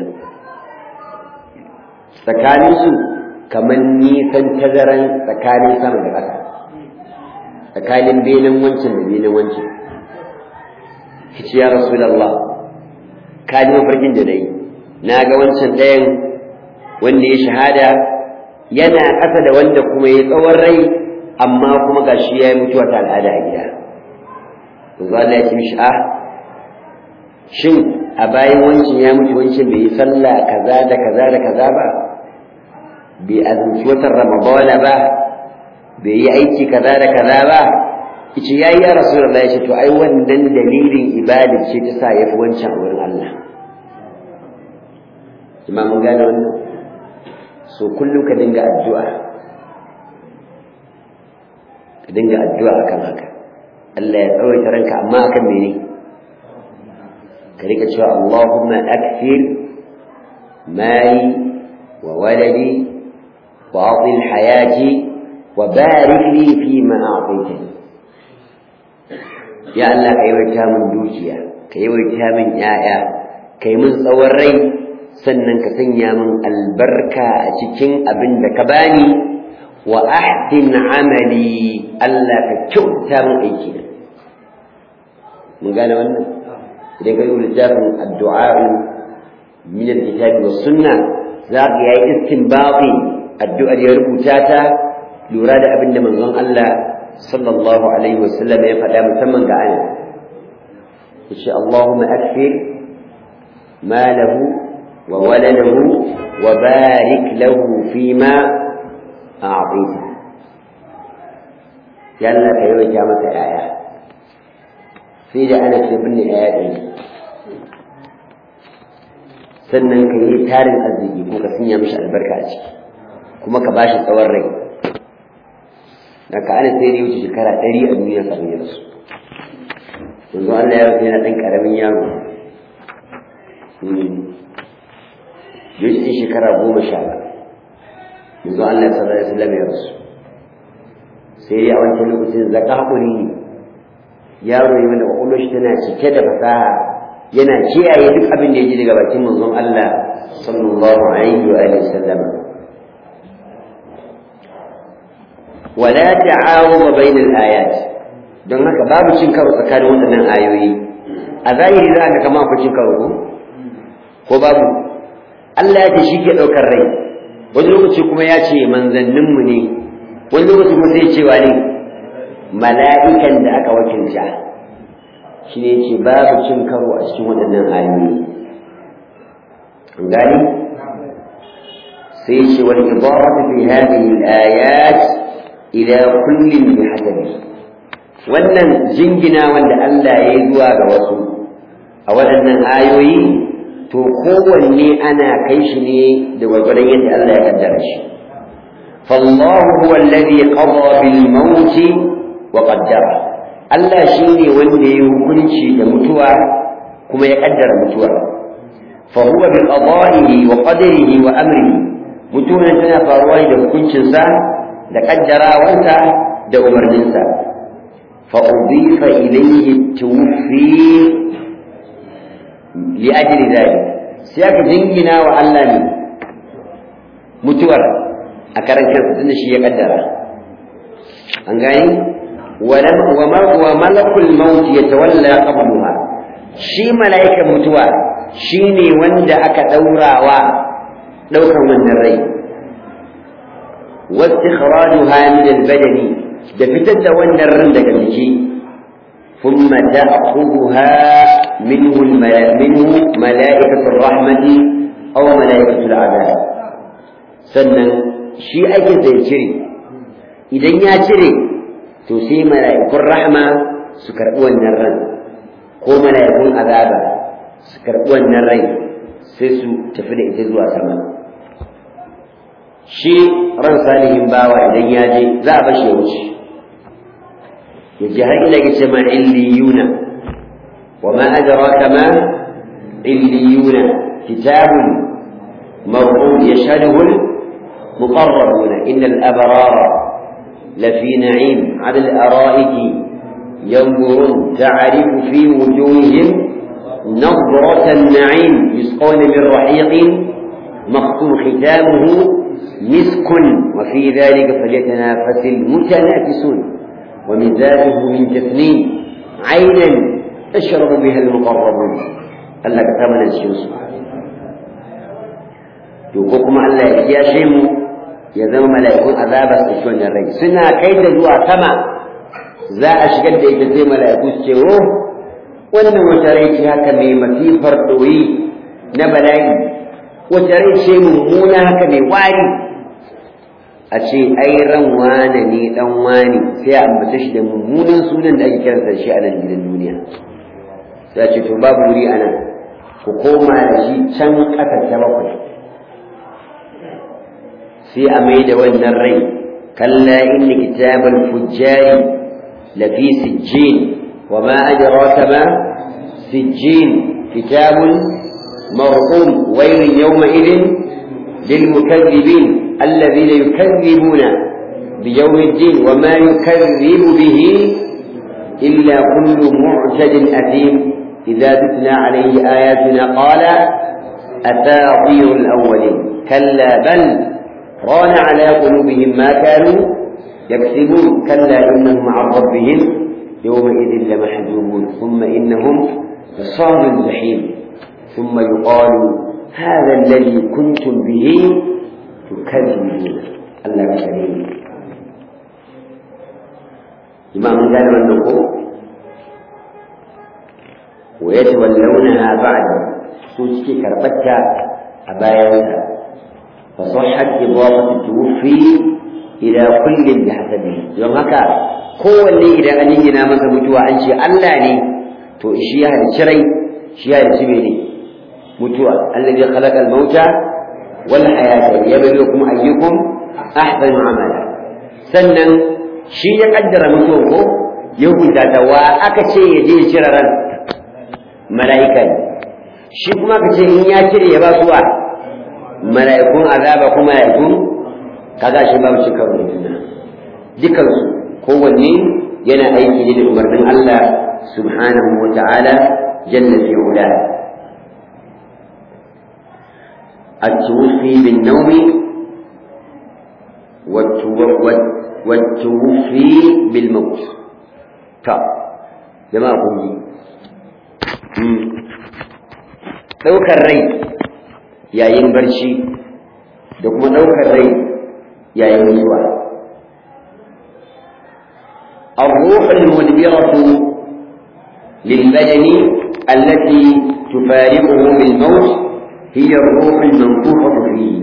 tsakaninsu kamar nisan tazaran tsakanin sama da ƙasa tsakanin benin wancan da benin wancan kici ya rasulallah ka ji mafarkin da dai na ga wancan ɗayan wanda ya shahada yana ƙasa da wanda kuma ya tsawon rai amma kuma ga shi ya yi mutuwa ta al'ada a gida yanzu Allah ya ce mishi a shin a bayan wancan ya mutu wancan bai yi sallah kaza da kaza da kaza ba bai azumci watan ramadana ba bai yi aiki kaza da kaza ba yace yayi ya rasulullahi yace to ai wannan dalilin ibada ce ta sa yafi wancan a wurin Allah imam mun gane wannan so kullum ka dinga addu'a ka dinga addu'a akan haka Allah ya tsawaita ranka amma akan mene ka rika cewa Allahumma akthir mali wa waladi wa atil hayati wa barik li fi ma a'taytani ya Allah ka yawaita min dukiya ka yawaita min yaya kai min tsawon rai sannan ka sanya min albarka a cikin abin da ka bani wa ahsin amali Allah ka kyauta min aiki na mun gane wannan idan ka yi littafin addu'a min alkitabi was sunna za ka yayi istinbati addu'ar ya rubuta ta lura da abin da manzon Allah sallallahu alaihi wasallam ya faɗa musamman ga ana yace Allahumma akfir malahu wa waladahu wa barik lahu fima a'tita yalla ka yawaita masa yaya sai da ana ce binne yaya ɗaya sannan ka yi tarin arziki ko ka sanya mishi albarka a ciki kuma ka bashi tsawon rai da ka ana sai da wuce shekara ɗari a duniya kafin ya rasu yanzu Allah ya rasu yana ɗan ƙaramin yaro ya ce shekara goma sha yanzu Allah ya sallar Islam ya rasu sai dai a wancan lokacin zaka haƙuri ne yaro ne wanda ƙwaƙwalwar shi tana cike da fasaha yana kiyaye duk abin da ya ji daga bakin manzon Allah sallallahu alaihi wa alihi sallama wala ta'awuma bainal ayat don haka babu cin karo tsakanin waɗannan ayoyi a zahiri za ka kama ku cin karo ko babu Allah ya ce shi ke ɗaukar rai wani lokaci kuma ya ce manzanninmu ne wani lokaci kuma sai cewa ne mala'ikan da aka wakilta shi ne ce babu cin karo a cikin waɗannan ayoyi an gani sai ce wani ibaratu fi hadhihi al-ayat ila kullin bi hasabi wannan jingina wanda Allah ya yi zuwa ga wasu a waɗannan ayoyi to kowanne ana kai shi ne da gwargwadon yadda Allah ya kaddara shi فالله هو الذي قضى بالموت وقدره Allah shi ne wanda ya hukunci da mutuwa kuma ya kaddara mutuwa fa huwa bi qada'ihi wa qadarihi wa amrihi mutuwa tana faruwa da hukuncinsa da kaddarawansa da umarninsa fa udifa ilayhi tuwfi li ajli dhalik sai aka jingina wa Allah ne mutuwar a karan kansa tunda shi ya kaddara an gani wa malakul maut yatawalla qablaha shi mala'ikan mutuwa shine wanda aka daurawa daukan wannan rai واستخراجها من البدن دفتت وندر daga jiki ثم تأخذها منه منه ملائكة الرحمة أو ملائكة العذاب sannan shi ake zai cire idan ya cire to sai mala'ikun rahma su karɓi wannan ran ko mala'ikun azaba su karɓi wannan rai sai su tafi da ita zuwa sama shi ran salihin bawa idan ya je za a bashi ya wuce ya ji har ila ce ma illiyuna wa ma adraka ma illiyuna kitabun marqum yashhaduhu المقربون إن الأبرار لفي نعيم على الأرائك ينظرون تعرف في وجوههم نظرة النعيم يسقون من رحيق مختوم ختامه مسك وفي ذلك فليتنافس المتنافسون ومزاجه من تثنين عينا تشرب بها المقربون قال لك ثمن الشمس to ko kuma Allah ya kiyashe mu ya zama mala'ikun azaba su ci wannan rai suna kai ta zuwa sama za a shigar da ita sai mala'iku su ce oh wannan wata rai ce haka mai masifar ɗoyi na bala'i wata rai ce mummuna haka mai wari a ce ai ran wane ne dan wane sai a ambata shi da mummunan sunan da ake kiransa shi a nan gidan duniya sai ce to babu wuri a nan ku koma da shi can ƙasa ta bakwai sai a mai da wannan rai kalla inna kitabal fujjari lafi sijjin wa ma adraka ma sijjin kitabun marqum waylun yawma idin للمكذبين الذين يكذبون بيوم الدين وما يكذب به إلا كل معتد أثيم إذا تتلى عليه آياتنا قال أساطير الأولين كلا بل ران على قلوبهم ما كانوا يكسبون كلا إنهم عن ربهم يومئذ لمحجوبون ثم إنهم لصال الجحيم ثم يقال هذا الذي كنتم به تكذبون الله كريم إمام قال والنقوم ويتولونها بعد سوسكي كربتها أبايتها فصحت إضافة التوفي إلى كل بحسبه يوم هكا هو اللي إذا أنينا مثل متوى أنشي الله لي تو إشياء الشري شياء السبيلي متوى الذي خلق الموتى والحياة يبلوكم أيكم أحسن عملا سنن shi ya kaddara mutuwan ko ya hukunta ta wa aka ce ya je ya cire ran mala'ika ne shi kuma ka ce in ya cire ya ba su wa mala'ikun azaba ko mala'ikun kaga shi babu shi karo da juna dukansu kowanne yana aiki ne da umarnin Allah subhanahu wa ta'ala jalla fi ula التوفي بالنوم والتوفي بالموت تا جماعة قولي ɗaukar rai yayin barci da kuma ɗaukar rai yayin mutuwa الروح المدبرة للبدن التي تفارقه بالموت هي الروح المنفوخة فيه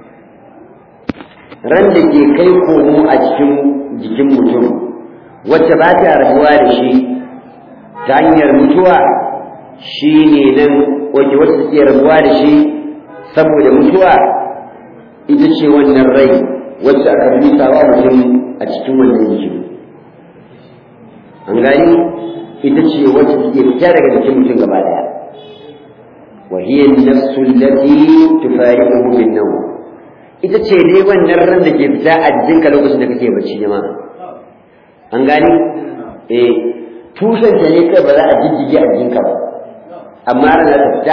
ran da ke kai komo a cikin jikin mutum wacce ba ta rabuwa da shi ta hanyar mutuwa shi ne nan wacce wacce ke rabuwa da shi saboda mutuwa ita ce wannan rai wacce aka rubuta wa mutum a cikin wannan jikin an gani ita ce wacce take fita daga jikin mutum gaba daya وهي النفس التي تفارقه بالنوم ita ce dai wannan ran da ke fita a jikinka lokacin da kake bacci jama'a an gani eh tushen ta ne kai ba za a jijjige a jikinka ba amma ran za ta fita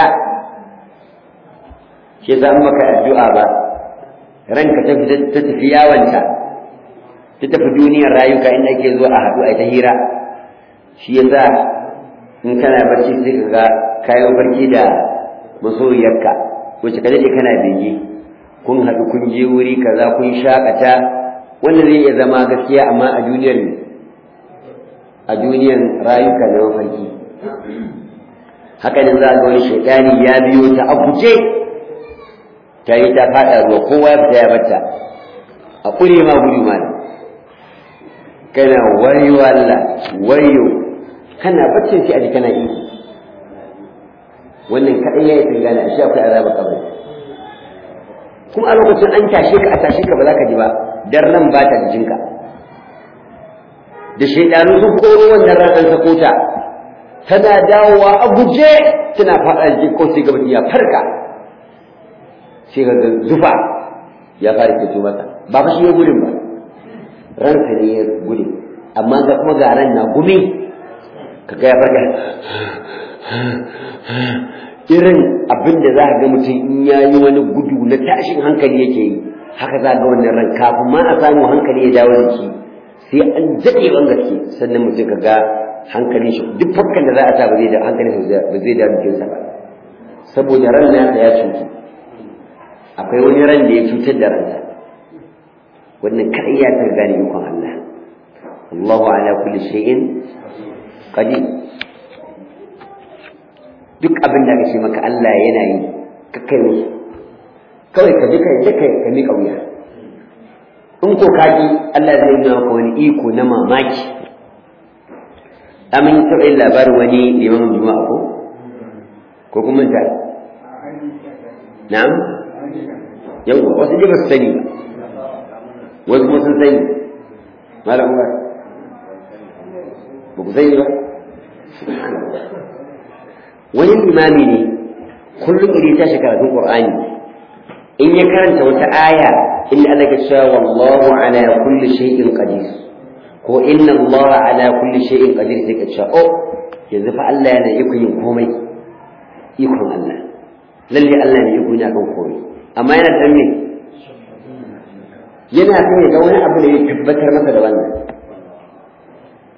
shi yasa an maka addu'a ba ranka ta fita ta tafi yawanta ta tafi duniyar rayuka inda ake zuwa a haɗu a ta hira shi yasa in kana bacci sai ka ga kayan barci da masoyiyarka wacce ka daɗe kana bege kun haɗu kun je wuri kaza kun shakata wanda zai iya zama gaskiya amma a duniyar a duniyar rayuka na mafarki haka ne za a ga wani shaitani ya biyo ta a guje ta yi ta faɗa ruwa kowa ya fita ya bata a ƙure ma gudu ma kana wayo Allah wayo kana baccin shi a ji kana iko wannan kaɗai ya yi tsingana a shi akwai azabar kabari kuma a lokacin an tashe ka a tashe ka ba za ka ji ba dan ran ba ta jikinka da shaidanu sun koro wannan ran an sako ta tana dawowa a guje tana faɗa jikin ko sai gaba ya farka sai ga zufa ya fara fito masa ba fa shi ya gudun ba ranka ne ya gudu amma ga kuma ga ran na gumi kaga ya farka irin abin da za ka ga mutum in ya yi wani gudu na tashin hankali yake yi haka za ga wannan ran kafin ma a samu hankali ya dawo da shi sai an daɗe ban gaske sannan mutum ka ga hankalin shi duk fakkan da za a sa ba zai da hankalin shi ba zai dawo jikinsa ba saboda ran nasa ya cutu akwai wani ran da ya cutar da ransa wannan kaɗai ya ta gane ikon Allah Allahu ala kulli shay'in qadir duk abin da aka ce maka Allah yana yi ka kai musu kawai ka ji kai kai ka miƙa wuya in ko ka ji Allah zai nuna maka wani iko na mamaki amin taɓa yin labarin wani limamin juma'a ko ko kuma ta na'am yawwa wasu dai ba su sani ba wasu kuma sun sani malam ba ba ku sani ba wani limami ne kullum idan ta shi karatun qur'ani in ya karanta wata aya inda Allah ya cewa wallahu ala kulli shay'in qadir ko inna Allah ala kulli shay'in qadir sai ka ce oh yanzu fa Allah yana iko yin komai ikon Allah lalle Allah ne iko yana kan komai amma yana da me yana son ya ga wani abu da ya tabbatar masa da wannan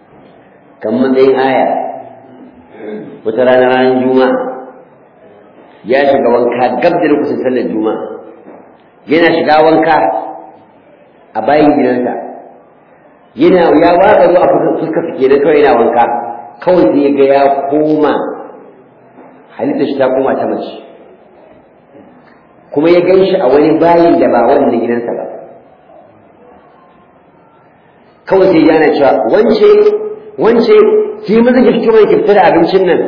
kan matsayin aya wata rana ranar juma'a ya shiga wanka gab da lokacin sallar juma'a yana shiga wanka a bayan gidansa yana ya watsa ruwa a fuskar su kenan kawai yana wanka kawai sai ya ga ya koma halitta shi ta koma ta mace kuma ya gan shi a wani bayin da ba wannan gidansa ba kawai sai ya ana cewa wance wance ki maza ki fito mai ki fita da abincin nan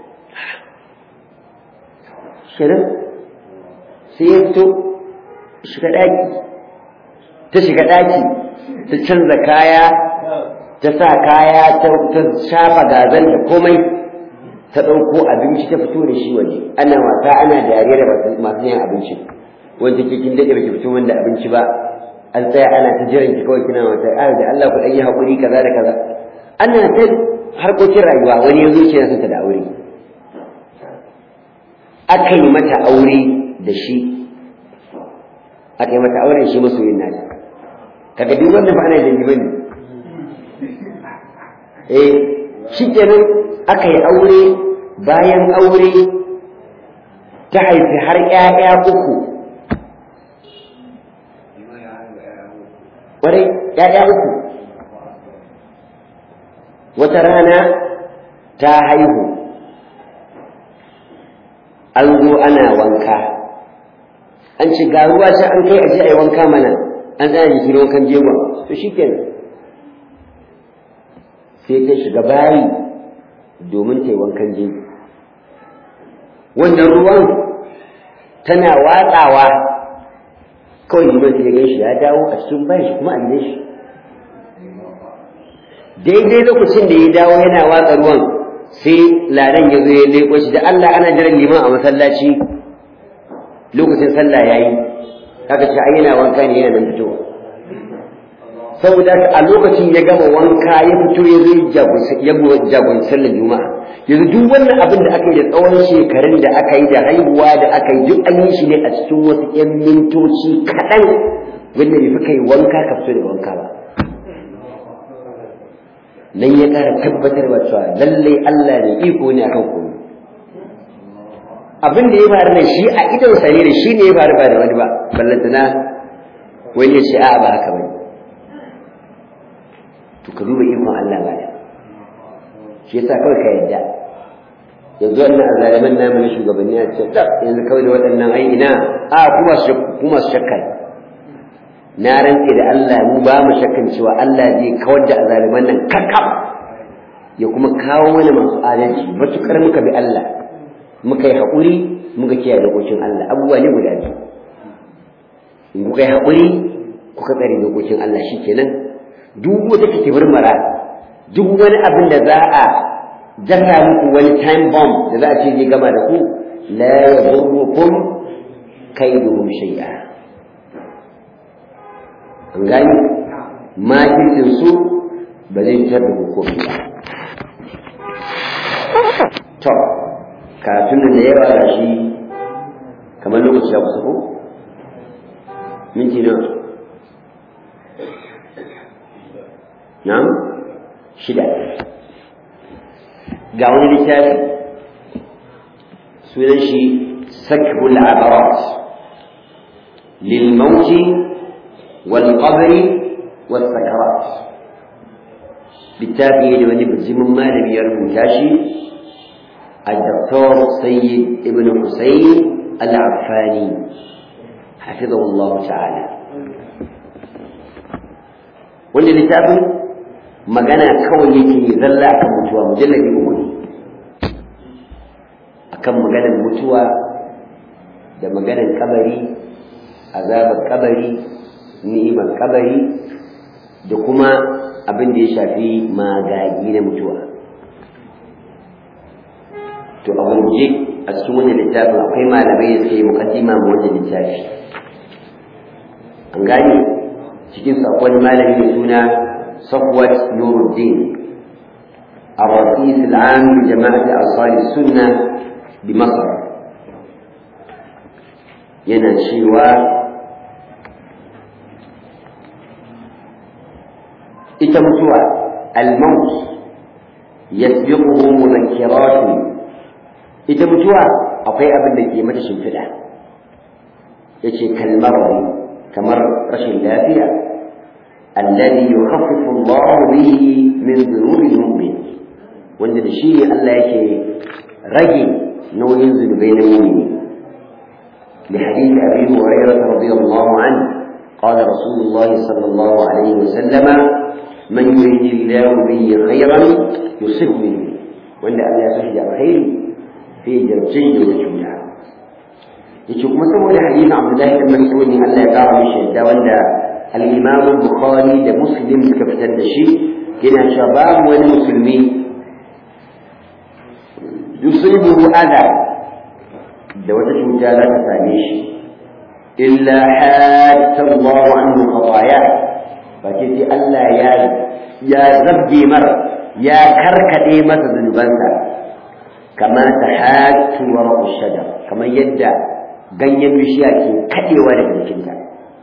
shirin sai ya fito shiga ɗaki ta shiga ɗaki ta canza kaya ta sa kaya ta shafa gazan da komai ta ɗauko abinci ta fito da shi waje ana wasa ana dariya da masu yin abinci wanda ke kin daɗe baki fito wanda abinci ba an tsaya ana ta jiran ki kawai kina wata a da Allah ku ɗan yi haƙuri kaza da kaza ana ta harkokin rayuwa wani yanzu ce na da aure aka yi mata aure da shi aka yi mata aure shi masoyin nata kaga duk wanda ba ana dangi bane eh shikenan aka yi aure bayan aure ta haifi har ƴaƴa uku ƙwarai ƴaƴa uku wata rana ta haihu an zo ana wanka an ce ga ruwa sai an kai aje a yi wanka mana an tsaya jikin wankan jegon to shikenan sai ta shiga bayi domin ta yi wankan jego wannan ruwan tana watsawa kawai liman sai ya gan shi ya dawo a cikin bayan shi kuma a gidan shi daidai lokacin da ya dawo yana watsa ruwan sai ladan ya zo ya leƙo shi da Allah ana jiran liman a masallaci lokacin sallah yayi kaga ce ai yana wanka ne yana nan fitowa saboda a lokacin ya gama wanka ya fito ya zo ya jagoranci sallar juma'a yanzu duk wannan abin da aka yi da tsawon shekarun da aka yi da haihuwa da aka yi duk an yi shi ne a cikin wasu 'yan mintoci kaɗan wanda bai fi kai wanka ka fito da wanka ba nan ya ƙara tabbatarwa cewa lallai Allah ne iko ne akan komai abin da ya faru nan shi a idon sa ne da shi ne ya faru ba da wani ba ballantana wani ya ce a'a ba haka bane to ka duba ikon Allah ba shi yasa kawai ka yadda yanzu wannan azaliman namu na shugabanni a ce yanzu kawai da waɗannan ai ina a kuma su kuma su shakka na rantse da Allah mu ba mu shakkan cewa Allah zai kawar da azaliman nan kakkam ya kuma kawo mana masu adalci matukar muka bi Allah muka yi haƙuri muka kiyaye dokokin Allah abubuwa ne guda biyu in kuka yi haƙuri kuka tsare dokokin Allah shikenan duk wata take murmara duk wani abin da za a dasa muku wani time bomb da za a ce zai gama da ku la yadurrukum kaiduhum shay'a an gani makircin su ba zai fitar da hukumi ba to karatun da yawa da shi kamar lokaci ya kusa ko minti nawa na'am shida ga wani littafi sunan shi sakbul abarat lil mauti والقبر والسكرات بالتالي wani bijimin malami ya rubuta shi الدكتور سيد ابن حسين العفاني حفظه الله تعالى wanda littafin magana kawai yake zalla akan mutuwa mujallabi uku ne akan maganar mutuwa da maganar kabari azabar kabari ni'imar kabari da kuma abin da ya shafi magagi na mutuwa to a gurguje a cikin wannan littafin akwai malamai da suka yi mukaddima ma wannan littafi an gane cikin sakon malami mai suna صفوة نور الدين الرئيس العام لجماعة أنصار السنة بمصر ينشيوا إتمتوا الموت يسبقه مذكرات ita mutuwa akwai abin da ke mata shimfiɗa yace kalmar kamar rashin lafiya alladhi yukhaffifu Allah bihi min dhunubi al-mu'min wanda da shi ne Allah yake rage nauyin zunubai na mu'mini لحديث أبي هريرة رضي الله عنه قال رسول الله صلى الله عليه وسلم من يريد الله به خيرا يصب منه وأن الله يسجد الخير في جرجي وجهه yace kuma saboda hadisin Abdullahi ibn Mas'ud ne Allah ya kara mishi yadda wanda al-Imam Bukhari da Muslim suka fitar da shi yana cewa babu wani musulmi yusibuhu adha da wata cuta za ta same shi illa hatta Allah anhu khataya ba ce sai Allah ya ya zabbe mar ya karkade masa zunubansa kama ta hatu wa shajar kamar yadda ganyen bishiya ke kadewa daga jikinta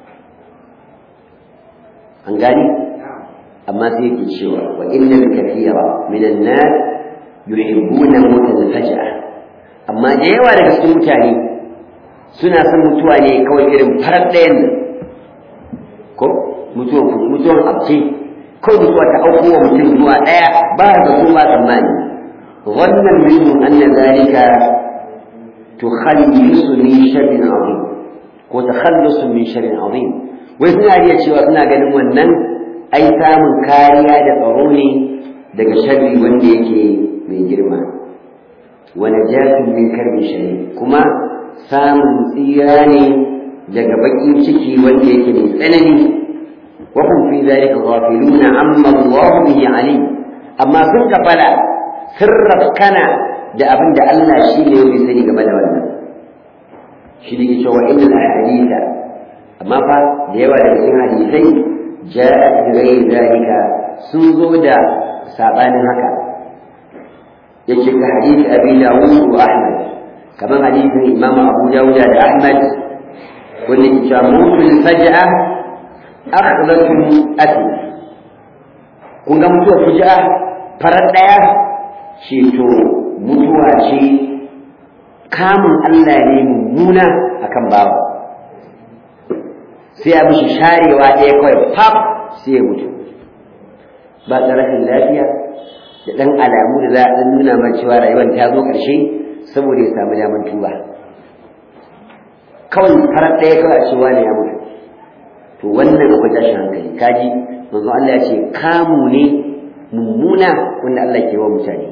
an gani amma sai yake cewa wa innal kathira minan nas yuhibbuna mautal faj'a amma da yawa daga cikin mutane suna son mutuwa ne kawai irin farar ɗayan nan ko mutuwan mutuwan abce kawai mutuwa ta auko wa mutum zuwa ɗaya ba da su ba tsammani wannan minhu anna zalika tukhallisu min sharrin azim ko takhallusu min sharrin azim wai suna iya cewa suna ganin wannan ai samun kariya da tsaro ne daga sharri wanda yake mai girma wa najatun min karbi shari kuma samun tsira ne daga bakin ciki wanda yake mai tsanani wa hum fi dhalika ghafiluna amma Allah bihi alim amma sun kafala sirraf kana da abin da Allah shi ne ya sani game da wannan shi ne ke cewa innal ahaditha amma fa da yawa daga cikin hadisai ja'at bi ghairi dhalika sun zo da sabanin haka yake ka hadisi abi dawud wa ahmad kamar hadisin imam abu dawud da ahmad wanda ke cewa mutul faj'a akhdatu ati kun ga mutuwar fuj'a farar daya ce to mutuwa ce kamun Allah ne mummuna akan babu sai ya mishi sharewa ɗaya kawai fab sai ya mutu ba da rashin lafiya da ɗan alamu da za a nuna man cewa rayuwar ta zo ƙarshe saboda ya samu daman tuba kawai farar ɗaya kawai a cewa ne ya mutu to wannan akwai tashin hankali kaji manzo Allah ya ce kamu ne mummuna wanda Allah ke wa mutane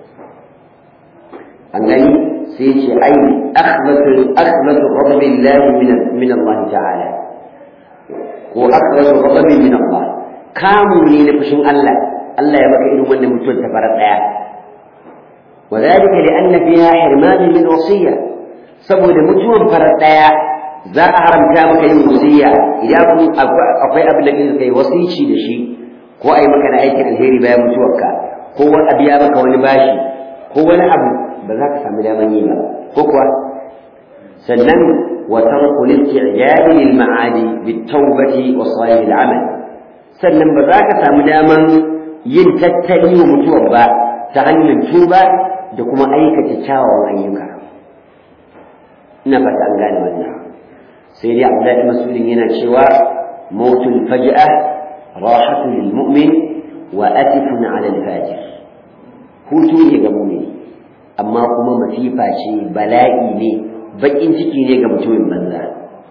an gani sai ce ai akhbatu akhbatu ghadabillahi min min Allah ta'ala ko akhbatu ghadabi min Allah kamu ne na fushin Allah Allah ya baka irin wannan mutuwar ta farar daya وذلك لأن فيها حرمان من وصية saboda mutuwan farar daya za a haramta maka yin wasiya idan akwai abin da kake kai wasici da shi ko ai maka na aikin alheri bayan mutuwarka ko wani abu ya maka wani bashi ko wani abu ba za ka samu daman yi ba ko kuwa sannan wa tarku al-isti'jab lil ma'adi bit tawbati wa salih al-amal sannan ba za ka samu daman yin tattali wa mutuwar ba ta hanyar tuba da kuma aikata kyawawan ayyuka ina fata an gane wannan sai dai Abdullahi Mas'udin yana cewa mautul faj'a rahatu lil mu'min wa atifun 'ala al-fajir hutu ne ga mu'mini amma kuma masifa ce bala'i ne bakin ciki ne ga mutumin banza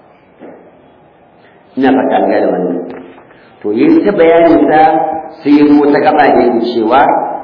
ina fata an gane wannan to yin ta bayanin sa sai ya zo ta gaba da yake cewa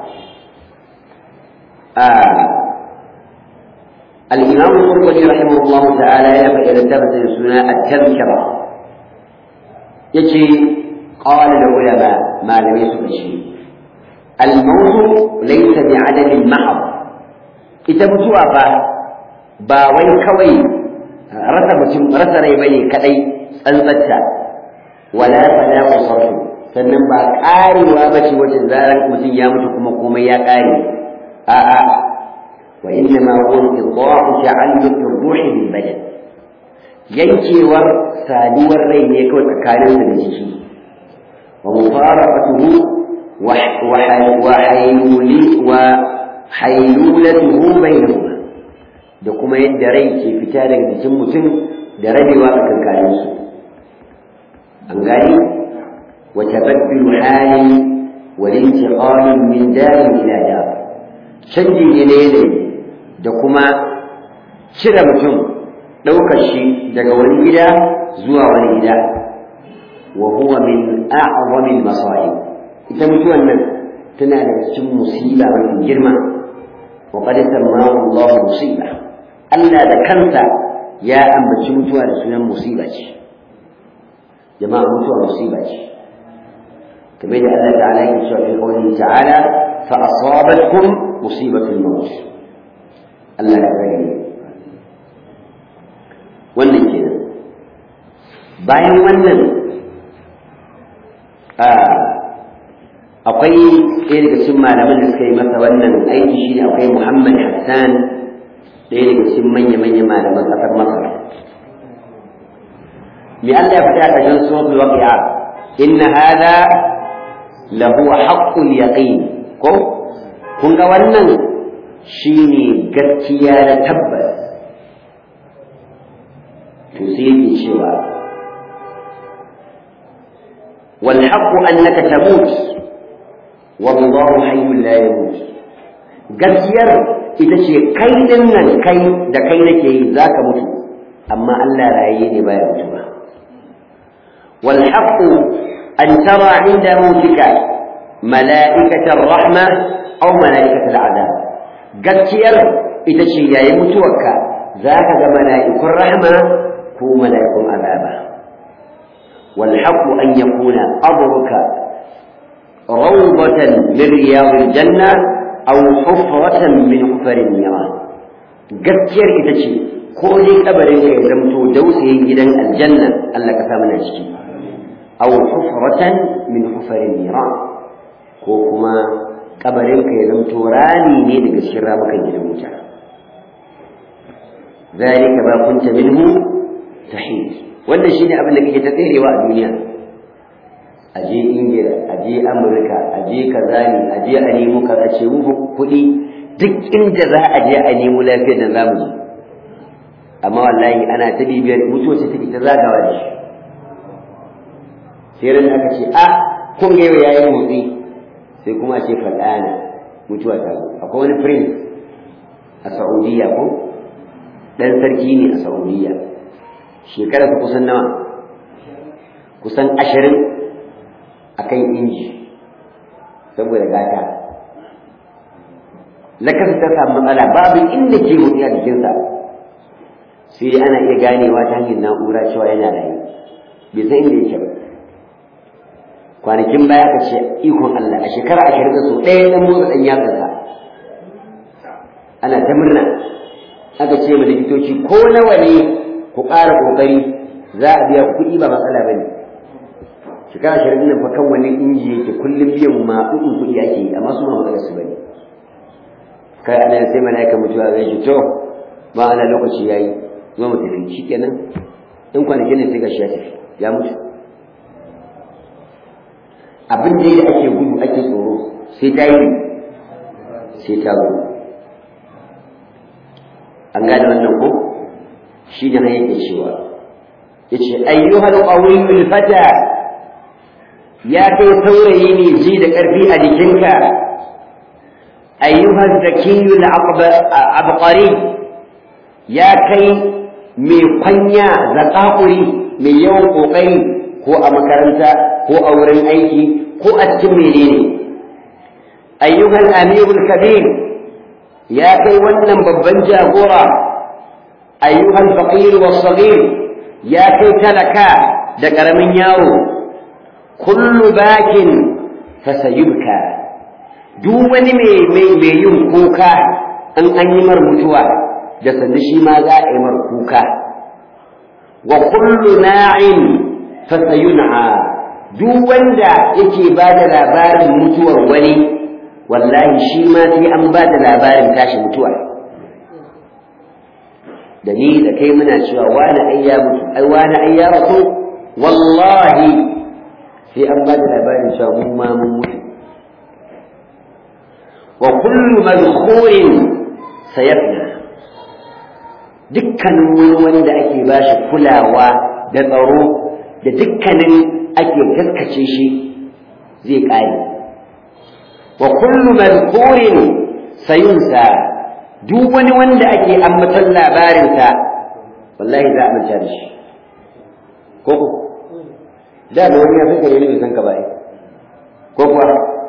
الإمام القرطبي رحمه الله تعالى يبقى إلى الدرس سنة التذكرة يجي قال العلماء ما لم يسب شيء الموت ليس بعدم محض ita mutuwa fa ba wai kawai rasa mutum rasa rai bane kadai tsantsatta wala fala sarfu sannan ba karewa bace wacce zaran mutum ya mutu kuma komai ya kare a'a wa inna ma huwa inqita'u ta'alluq ar-ruh bil badan yankewar saduwar rai ne kawai tsakanin da jiki wa mufaraqatuhu wa wa hayluli wa haylulatuhu bainahuma da kuma yadda rai ke fita daga jikin mutum da rabewa a kankaninsu an gani wa tabaddilu halin wa intiqalin min darin ila dar canji ne na yanayi da kuma cire mutum ɗaukar shi daga wani gida zuwa wani gida wa huwa min a'zamil masa'ib ita mutuwan nan tana da cikin musiba mafi girma wa qad sammahu Allah musiba Allah da kansa ya ambaci mutuwa da sunan musiba ce jama'a mutuwa musiba ce kamar da Allah ta'ala yake cewa fi qawlihi ta'ala fa asabatkum musibatul maut Allah ya kare wannan kenan bayan wannan akwai ɗaya daga cikin malaman da suka yi masa wannan aiki shi akwai Muhammad Hassan ɗaya daga cikin manya-manya malaman ƙasar Masar me Allah ya faɗi a ƙarshen suratul waqi'a inna hadha lahu haqqul yaqin ko kun ga wannan shine gaskiya na tabbas to sai yake cewa wal haqqu annaka tamut wallahu hayyul la yamut gaskiyar ita ce kai din nan kai da kai nake yi zaka mutu amma Allah raye ne baya mutuwa wal haqqu an tara inda mutika mala'ikatar rahma aw mala'ikatul azab gaskiyar ita ce yayin mutuwarka zaka ga mala'ikun rahma ko mala'ikun azaba wal haqqu an yakuna qabruka rawdatan min riyadil janna aw hufratan min hufarin niran gaskiyar ita ce ko dai kabarin ka ya zamto dausayin gidan aljanna Allah ka sa mana ciki aw hufratan min hufarin niran ko kuma kabarin ka ya zamto rani ne daga cikin ramukan gidan wuta zalika ma kunta minhu tahid wannan shine abin da kake ta tserewa a duniya aje ingila aje amurka aje kaza ne aje a nemo kaza ce mu kuɗi duk inda za a je a nemo lafiyar da zamu je amma wallahi ana ta bibiyar mutuwa ce take ta zagawa da shi sai ran aka ce a kun ga yau yayin motsi sai kuma ce fadana mutuwa ta zo akwai wani prince a Saudiya ko dan sarki ne a Saudiya shekara ta kusan nawa kusan ashirin akan inji saboda gata lakasa ta samu matsala babu inda ke motsi a jikinsa sai ana iya ganewa ta hanyar na'ura cewa yana rayu bai san inda yake ba kwanakin baya ka ce ikon Allah a shekara ashirin da sau ɗaya ɗan motsa ɗan yatsansa ana ta murna aka ce ma likitoci ko nawa ne ku ƙara ƙoƙari za a biya kuɗi ba matsala ba ne shekara ashirin nan fa kan wani inji yake kullum biyan maɗuɗin kuɗi ake yi amma su ma matsalar su ba ne kai ana sai mala'ika mutuwa zai shi to ba ana lokaci ya yi zo mu tafi shi kenan in kwanakin ne sai ga shi ya tafi ya mutu abin da da ake gudu ake tsoro sai ta yi sai ta zo an gane wannan ko shi ne yake cewa ya ce ayyuhal qawiyul fata ya kai saurayi ne ji da ƙarfi a jikinka ayyuhal zakiyul abqari ya kai mai kwanya zaƙaƙuri mai yawan ƙoƙari ko a makaranta ko a wurin aiki ko a cikin menene ayyukan amirul kabir ya kai wannan babban jagora ayyukan faqir was saghir ya kai talaka da karamin yaro kullu bakin fasayubka duk wani mai mai mai yin kuka an an yi mar mutuwa da sanda shi ma za a yi mar kuka wa kullu na'in fasayun'a duk wanda yake ba da labarin mutuwar wani wallahi shi ma sai an ba da labarin tashi mutuwa da ni da kai muna cewa wani ai ya mutu ai wani ai ya rasu wallahi sai an ba da labarin cewa mu ma mun mutu wa kullu madkhurin sayafna dukkanin wani wanda ake ba shi kulawa da tsaro da dukkanin ake gaskace shi zai ƙare wa kullu madhkurin sayunsa duk wani wanda ake ambaton labarinsa wallahi za a manta da shi ko ko da da wani ya fi gare ni san ka bai ko kuwa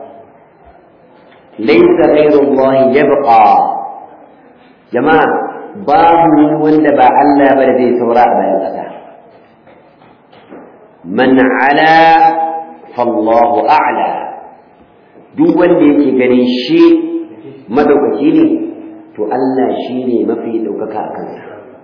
laysa ghayru Allah yabqa jama'a babu wani wanda ba Allah ba da zai saura a bayan ƙasa man ala fallahu a'la duk wanda yake ganin shi madaukaki ne to Allah shi ne mafi ɗaukaka a kansa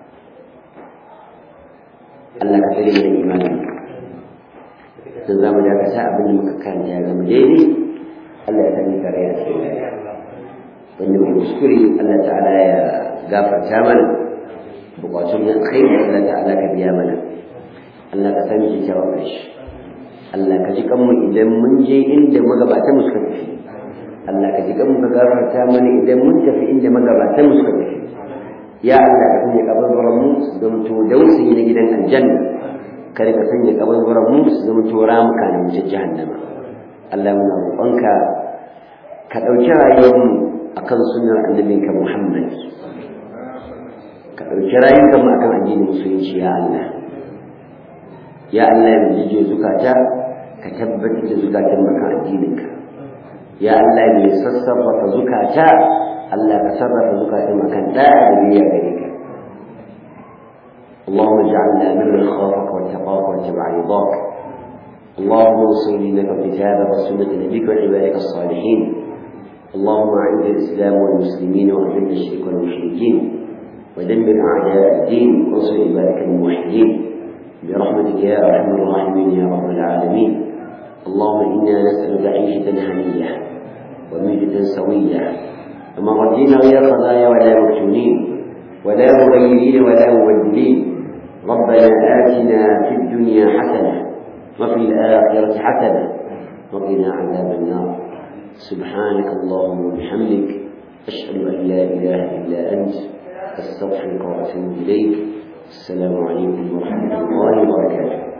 Allah ka tsare da imanin sun zama da ka sa abin da muka karanta ya zama daidai Allah ya sani kare a cikin rayuwa wanda mai kuskure Allah ta'ala ya gafarta mana bukatun na alkhairi Allah ta'ala ka biya mana Allah ka sani kyakkyawan ƙarshe Allah ka ji kanmu idan mun je inda magabatan mu suka tafi Allah ka ji kanmu ka gafarta mana idan mun tafi inda magabatan mu suka tafi ya Allah ka sanya kabarbaran mu su zama to dausayi na gidan aljanna kada ka sanya kabarbaran mu su zama to ramuka na wutar jahannama Allah muna roƙonka ka ɗauki rayuwar mu akan sunnar annabinka Muhammad ka ɗauki rayuwar mu akan addinin musulunci ya Allah ya Allah ya jijiyo zukata ka tabbatar da zukatan maka addininka ya Allah mai sassarrafa zukata Allah ka sarrafa zukatan makan da'a da biyayya gare ka اللهم اجعلنا ممن خافك واتقاك واتبع رضاك اللهم انصر دينك وكتابك وسنة نبيك وعبادك الصالحين اللهم اعز الاسلام والمسلمين واذل الشرك والمشركين ودمر اعداء الدين وانصر عبادك الموحدين برحمتك يا ارحم الراحمين يا رب العالمين اللهم انا نسالك عيشه هنيه وميتة سويه ومردين غير خزايا ولا مفتونين ولا مغيرين ولا مبدلين ربنا آتنا في الدنيا حسنة وفي الآخرة حسنة وقنا عذاب النار سبحانك اللهم وبحمدك أشهد أن لا إله إلا أنت أستغفرك وأتوب إليك السلام عليكم ورحمة الله وبركاته